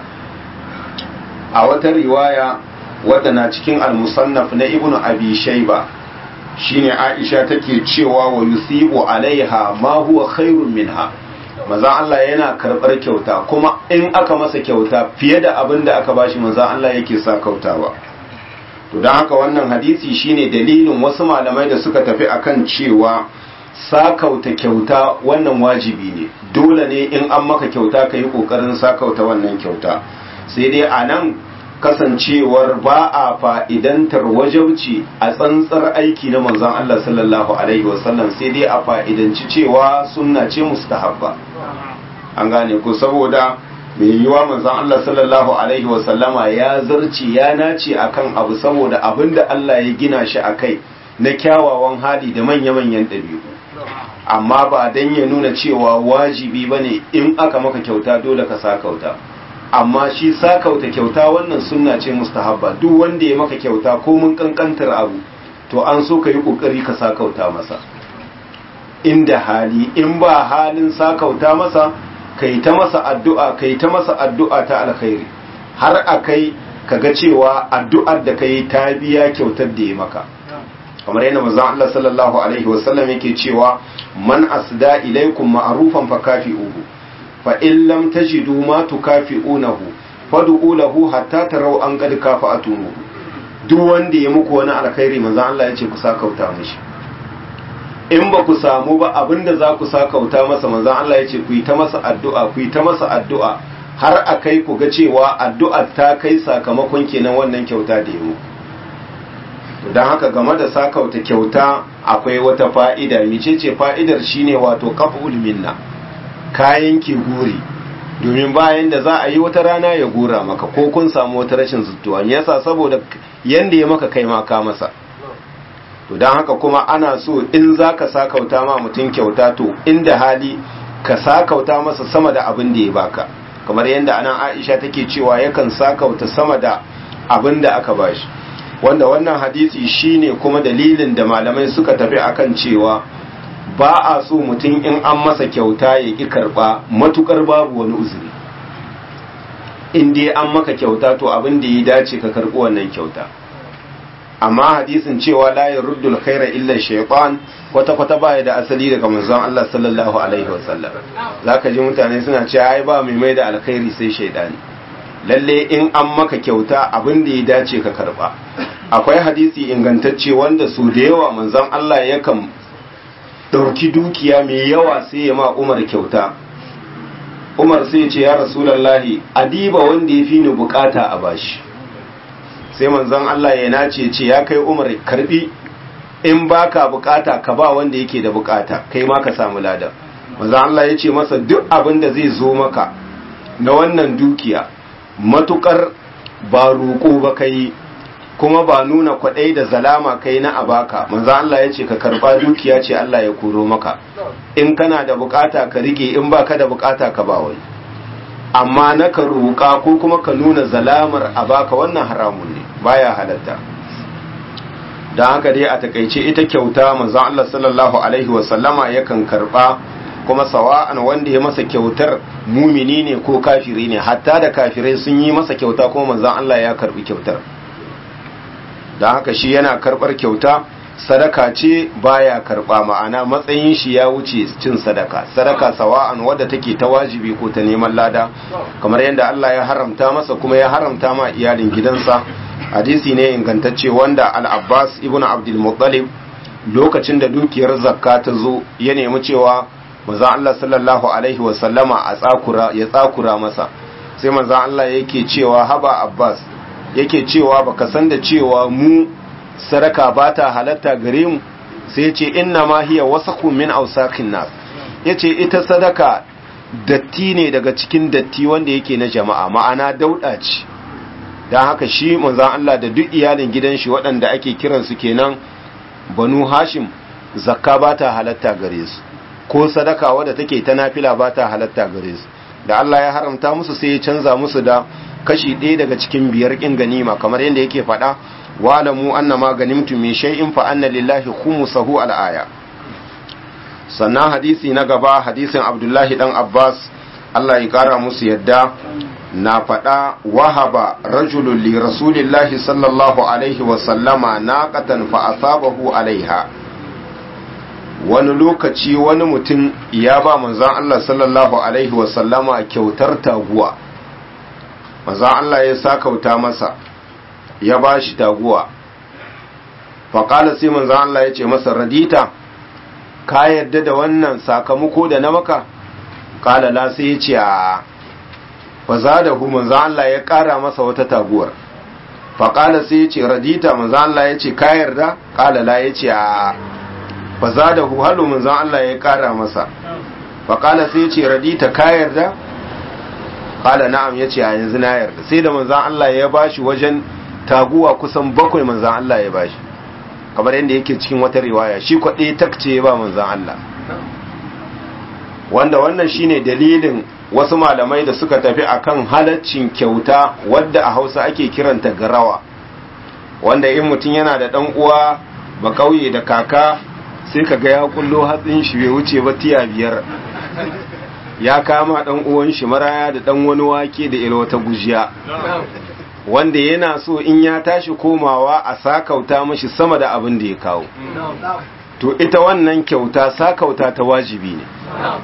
a wata riwaya wadda na cikin al-musannaf na ibnu abi shayba shine Aisha take cewa wa yusibu alaiha ma huwa khairun minha maza Allah yana karbar kyauta kuma in aka masa kyauta fiye da abin da aka bashi maza Allah yake sa kautawa to don haka wannan hadisi shine dalilin wasu malamai da suka tafi akan cewa sakauta kyauta wannan wajibi ne dole ne in an maka kyauta ka yi kokarin sakauta wannan kyauta sai dai a nan kasancewar ba a fa'idantar wajauci a tsantsar aiki na manzon Allah sallallahu Alaihi wasallam sai dai a fa'idanci cewa sunna ce mustahabba an gane ko saboda mai yiwa manzon Allah sallallahu Alaihi wasallama ya zarci ya nace akan abu saboda abin da Allah ya gina shi a kai na kyawawan hali da manya-manyan ɗabi'u amma ba don ya nuna cewa wajibi ba ne in aka maka kyauta dole ka sa kauta. amma shi sakauta kyauta wannan sunna ce mustahabba duk wanda ya maka kyauta ko mun kankantar abu to an so ka yi kokari ka sakauta masa inda hali in ba halin sakauta masa kai ta masa addu'a kai ta masa addu'a ta alkhairi har akai kaga cewa addu'ar da kai ta biya kyautar da ya maka kamar yana manzon Allah sallallahu alaihi wasallam yake cewa man asda ilaikum ma'rufan fakafi'uhu fa in lam tajidu ma tukafi'unahu fad'u lahu hatta taraw an qad kafa'atuhu duk wanda ya muku wani alkhairi manzon Allah ya ce ku sakauta mishi in ba ku samu ba abinda za ku sakauta masa manzon Allah ya ce ku yi ta masa addu'a ku yi ta masa addu'a har a kai ku ga cewa addu'ar ta kai sakamakon kenan wannan kyauta da yi don haka game da sakauta kyauta akwai wata fa'ida micece fa'idar shine wato kaf'ul minna kayan ki guri domin bayan da za a yi wata rana ya gura maka ko kun samu wata rashin zuttuwa me yasa saboda yanda ya maka kai maka masa to don haka kuma ana so in za ka sakauta ma mutum kyauta to inda hali ka sakauta masa sama da abin da ya baka kamar yadda anan aisha take cewa yakan sakauta sama da abin da aka bashi wanda wannan hadisi shine kuma dalilin da malamai suka tafi akan cewa ba a so mutum in an masa kyauta ya ƙi karɓa matukar babu wani uzuri in dai an maka kyauta to abin da ya dace ka karɓi wannan kyauta amma hadisin cewa la yaruddu khaira illa shaytan kwata kwata baya da asali daga manzon Allah sallallahu alaihi wasallam zaka ji mutane suna cewa ai ba mai mai da alkhairi sai shaydani lalle in an maka kyauta abin da ya dace ka karba akwai hadisi ingantacce wanda su da yawa manzon Allah yakan ɗauki dukiya mai yawa sai ya ma umar kyauta umar sai ce ya rasulallahi adiba wanda ya fi ni bukata a bashi sai manzon Allah ya nace ce ya kai umar karbi in baka bukata ka ba wanda yake da bukata kai ma ka samu lada manzon Allah ya ce masa duk abin da zai zo maka na wannan dukiya matukar ba roƙo ba kai kuma ba nuna kwaɗai da zalama kai na abaka manzo Allah ya ce ka karba dukiya ce Allah ya koro maka in kana da bukata ka rike in baka da bukata ka ba wani amma na ka roƙa ko kuma ka nuna zalamar abaka wannan haramun ne baya halatta don haka dai a takaice ita kyauta manzo Allah sallallahu alaihi wasallama yakan karba kuma sawa'an wanda ya masa kyautar mumini ne ko kafiri ne hatta da kafirai sun yi masa kyauta kuma manzo Allah ya karbi kyautar don haka shi yana karbar kyauta sadaka ce baya karba ma'ana matsayin shi ya wuce cin sadaka sadaka sawa'an wadda take ta wajibi ko ta neman lada kamar yadda Allah ya haramta masa kuma ya haramta ma iyalin gidansa hadisi ne ingantacce wanda al-Abbas ibn Abdul Muttalib lokacin da dukiyar zakka ta zo ya nemi cewa manzo Allah sallallahu alaihi wa sallama a tsakura ya tsakura masa sai manzo Allah yake cewa haba Abbas yake cewa baka san da cewa mu sadaka ba ta halatta gare mu sai ce inna ma hiya wasakhu min awsakin nas yace ita sadaka datti ne daga cikin datti wanda yake na jama'a ma'ana dauda ce dan haka shi manzon Allah da duk iyalin gidan shi waɗanda ake kiran su kenan banu hashim zakka ba ta halatta gare su ko sadaka wadda take ta nafila ba ta halatta gare su da Allah ya haramta musu sai ya canza musu da kashi ɗaya daga cikin biyar ƙin ganima kamar yadda yake faɗa wa'lamu anna ma ganimtum min shay'in fa anna lillahi khumsahu al-aya sannan hadisi na gaba hadisin Abdullahi dan Abbas Allah ya kara musu yadda na faɗa wahaba rajulun li rasulillahi sallallahu alaihi wa sallama naqatan fa asabahu alaiha wani lokaci wani mutum ya ba manzon Allah sallallahu alaihi wa sallama kyautar taguwa manzon Allah ya sakauta masa ya ba shi taguwa faƙala sai manzan Allah ya ce masa radita ka yarda da wannan sakamako da na maka ƙala la sai ya ce a fa za da hu manzan Allah ya ƙara masa wata taguwar faƙala sai ya ce radita manzan Allah ya ce ka yarda ƙala la ya ce a fa za da hu halu manzan Allah ya ƙara masa faƙala sai ya ce radita ka yarda ƙala na'am ya ce a yanzu na yarda sai da manzan Allah ya bashi wajen taguwa kusan bakwai manzan Allah ya bashi kamar yadda yake cikin wata riwaya shi kwaɗe takce ya ba manzan Allah wanda wannan shine dalilin wasu malamai da suka tafi akan halaccin kyauta wadda a hausa ake kiranta garawa wanda in mutum yana da ɗan uwa ba kauye da kaka sai ka ga ya kullo hatsin shi bai wuce ba tiya biyar ya kama ɗan uwan shi maraya da ɗan wani wake da ila wata gujiya wanda yana so in ya tashi komawa a sakauta mashi sama da abin da ya kawo to ita wannan kyauta sakauta ta wajibi ne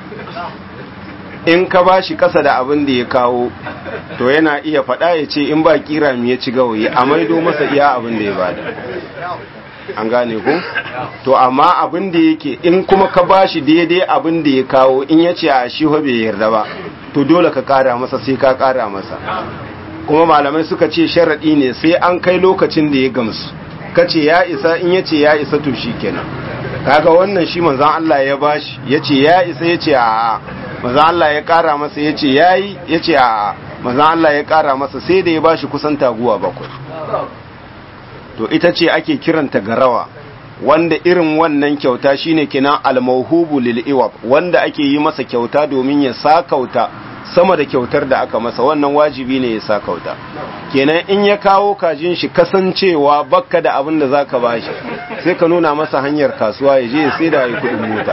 in ka ba shi kasa da abin da ya kawo to yana iya faɗa ya ce in ba kira mu ya ci gawayi a maido masa iya abin da ya bada an gane ku to amma abin da yake in kuma ka ba shi daidai abin da ya kawo in ya ce a shi bai yarda ba to dole ka kara masa sai ka kara masa kuma malamai suka ce sharaɗi ne sai an kai lokacin da ya gamsu kace ya isa in yace ya isa to kenan kaga wannan shi manzon Allah ya bashi yace ya isa yace a manzon Allah ya kara masa yace yayi yace a manzon Allah ya kara masa sai da ya bashi kusan taguwa bakwai to ita ce ake kiranta garawa wanda irin wannan kyauta shine kenan al-mawhubu lil iwab wanda ake yi masa kyauta domin ya sakauta sama da kyautar da aka masa wannan wajibi ne ya sa kauta kenan in ya kawo kajin shi kasancewa bakka da abin da zaka bashi sai ka nuna masa hanyar kasuwa ya je ya sai da ya kudin mota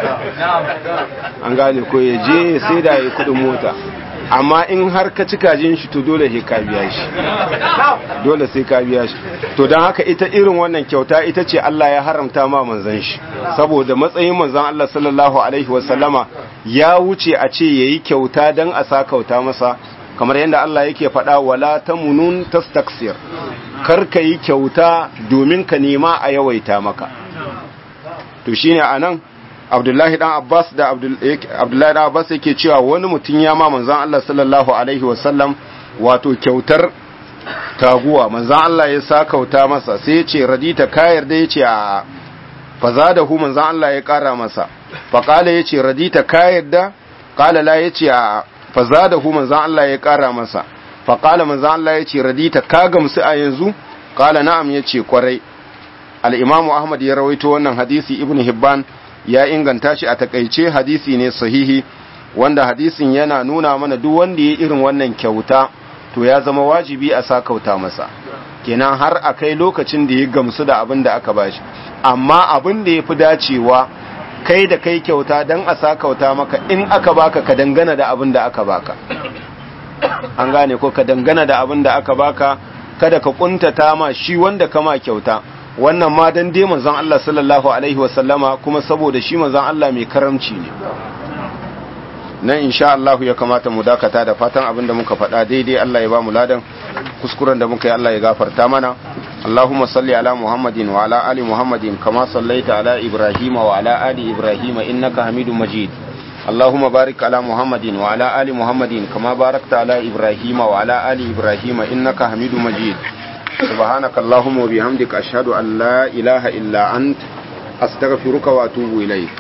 an gane ko ya je ya sai da ya kudin mota amma in har ka ci kajin shi to dole sai ka biya shi dole sai ka biya shi to don haka ita irin wannan kyauta ita ce Allah ya haramta ma manzon shi saboda matsayin manzon Allah sallallahu alaihi wasallama ya wuce a ce yayi kyauta dan a sa kauta masa kamar yadda Allah yake faɗa wala tamunun tastaksir kar ka yi kyauta domin ka nema a yawaita maka to shine anan Abdullahi dan Abbas da Abdullahi dan Abbas yake cewa wani mutum ya ma manzon Allah sallallahu alaihi wasallam wato kyautar taguwa manzon Allah ya sa kauta masa sai ya ce radita ka yarda ya ce a fazadahu manzon Allah ya kara masa faqala ya ce radita ka yarda qala la ya ce a fazadahu manzon Allah ya kara masa faqala manzon Allah ya ce radita ka gamsu a yanzu qala na'am ya ce kwarai al-imamu Ahmad ya rawaito wannan hadisi ibn Hibban ya inganta shi a takaice hadisi ne sahihi wanda hadisin yana nuna mana duk wanda ya irin wannan kyauta to ya zama wajibi a sa kauta masa kenan har a kai lokacin da ya gamsu da abin da aka bashi amma abin da ya fi dacewa kai da kai kyauta don a sa kauta maka in aka baka ka dangana da abin da aka baka an gane ko ka dangana da abin da aka baka kada ka kuntata ma shi wanda kama kyauta wannan ma dan dai manzon Allah sallallahu alaihi wasallama kuma saboda shi manzon Allah mai karamci ne nan insha Allah ya kamata mu dakata da fatan abin da muka faɗa daidai Allah ya ba mu ladan kuskuren da muka yi Allah ya gafarta mana Allahumma salli ala Muhammadin wa ala ali Muhammadin kama sallaita ala Ibrahim wa ala ali Ibrahim innaka Hamidum Majid اللهم بارك على محمد وعلى آل محمد كما باركت على إبراهيم وعلى آل إبراهيم إنك حميد مجيد سبحانك اللهم وبحمدك أشهد أن لا إله إلا أنت أستغفرك وأتوب إليك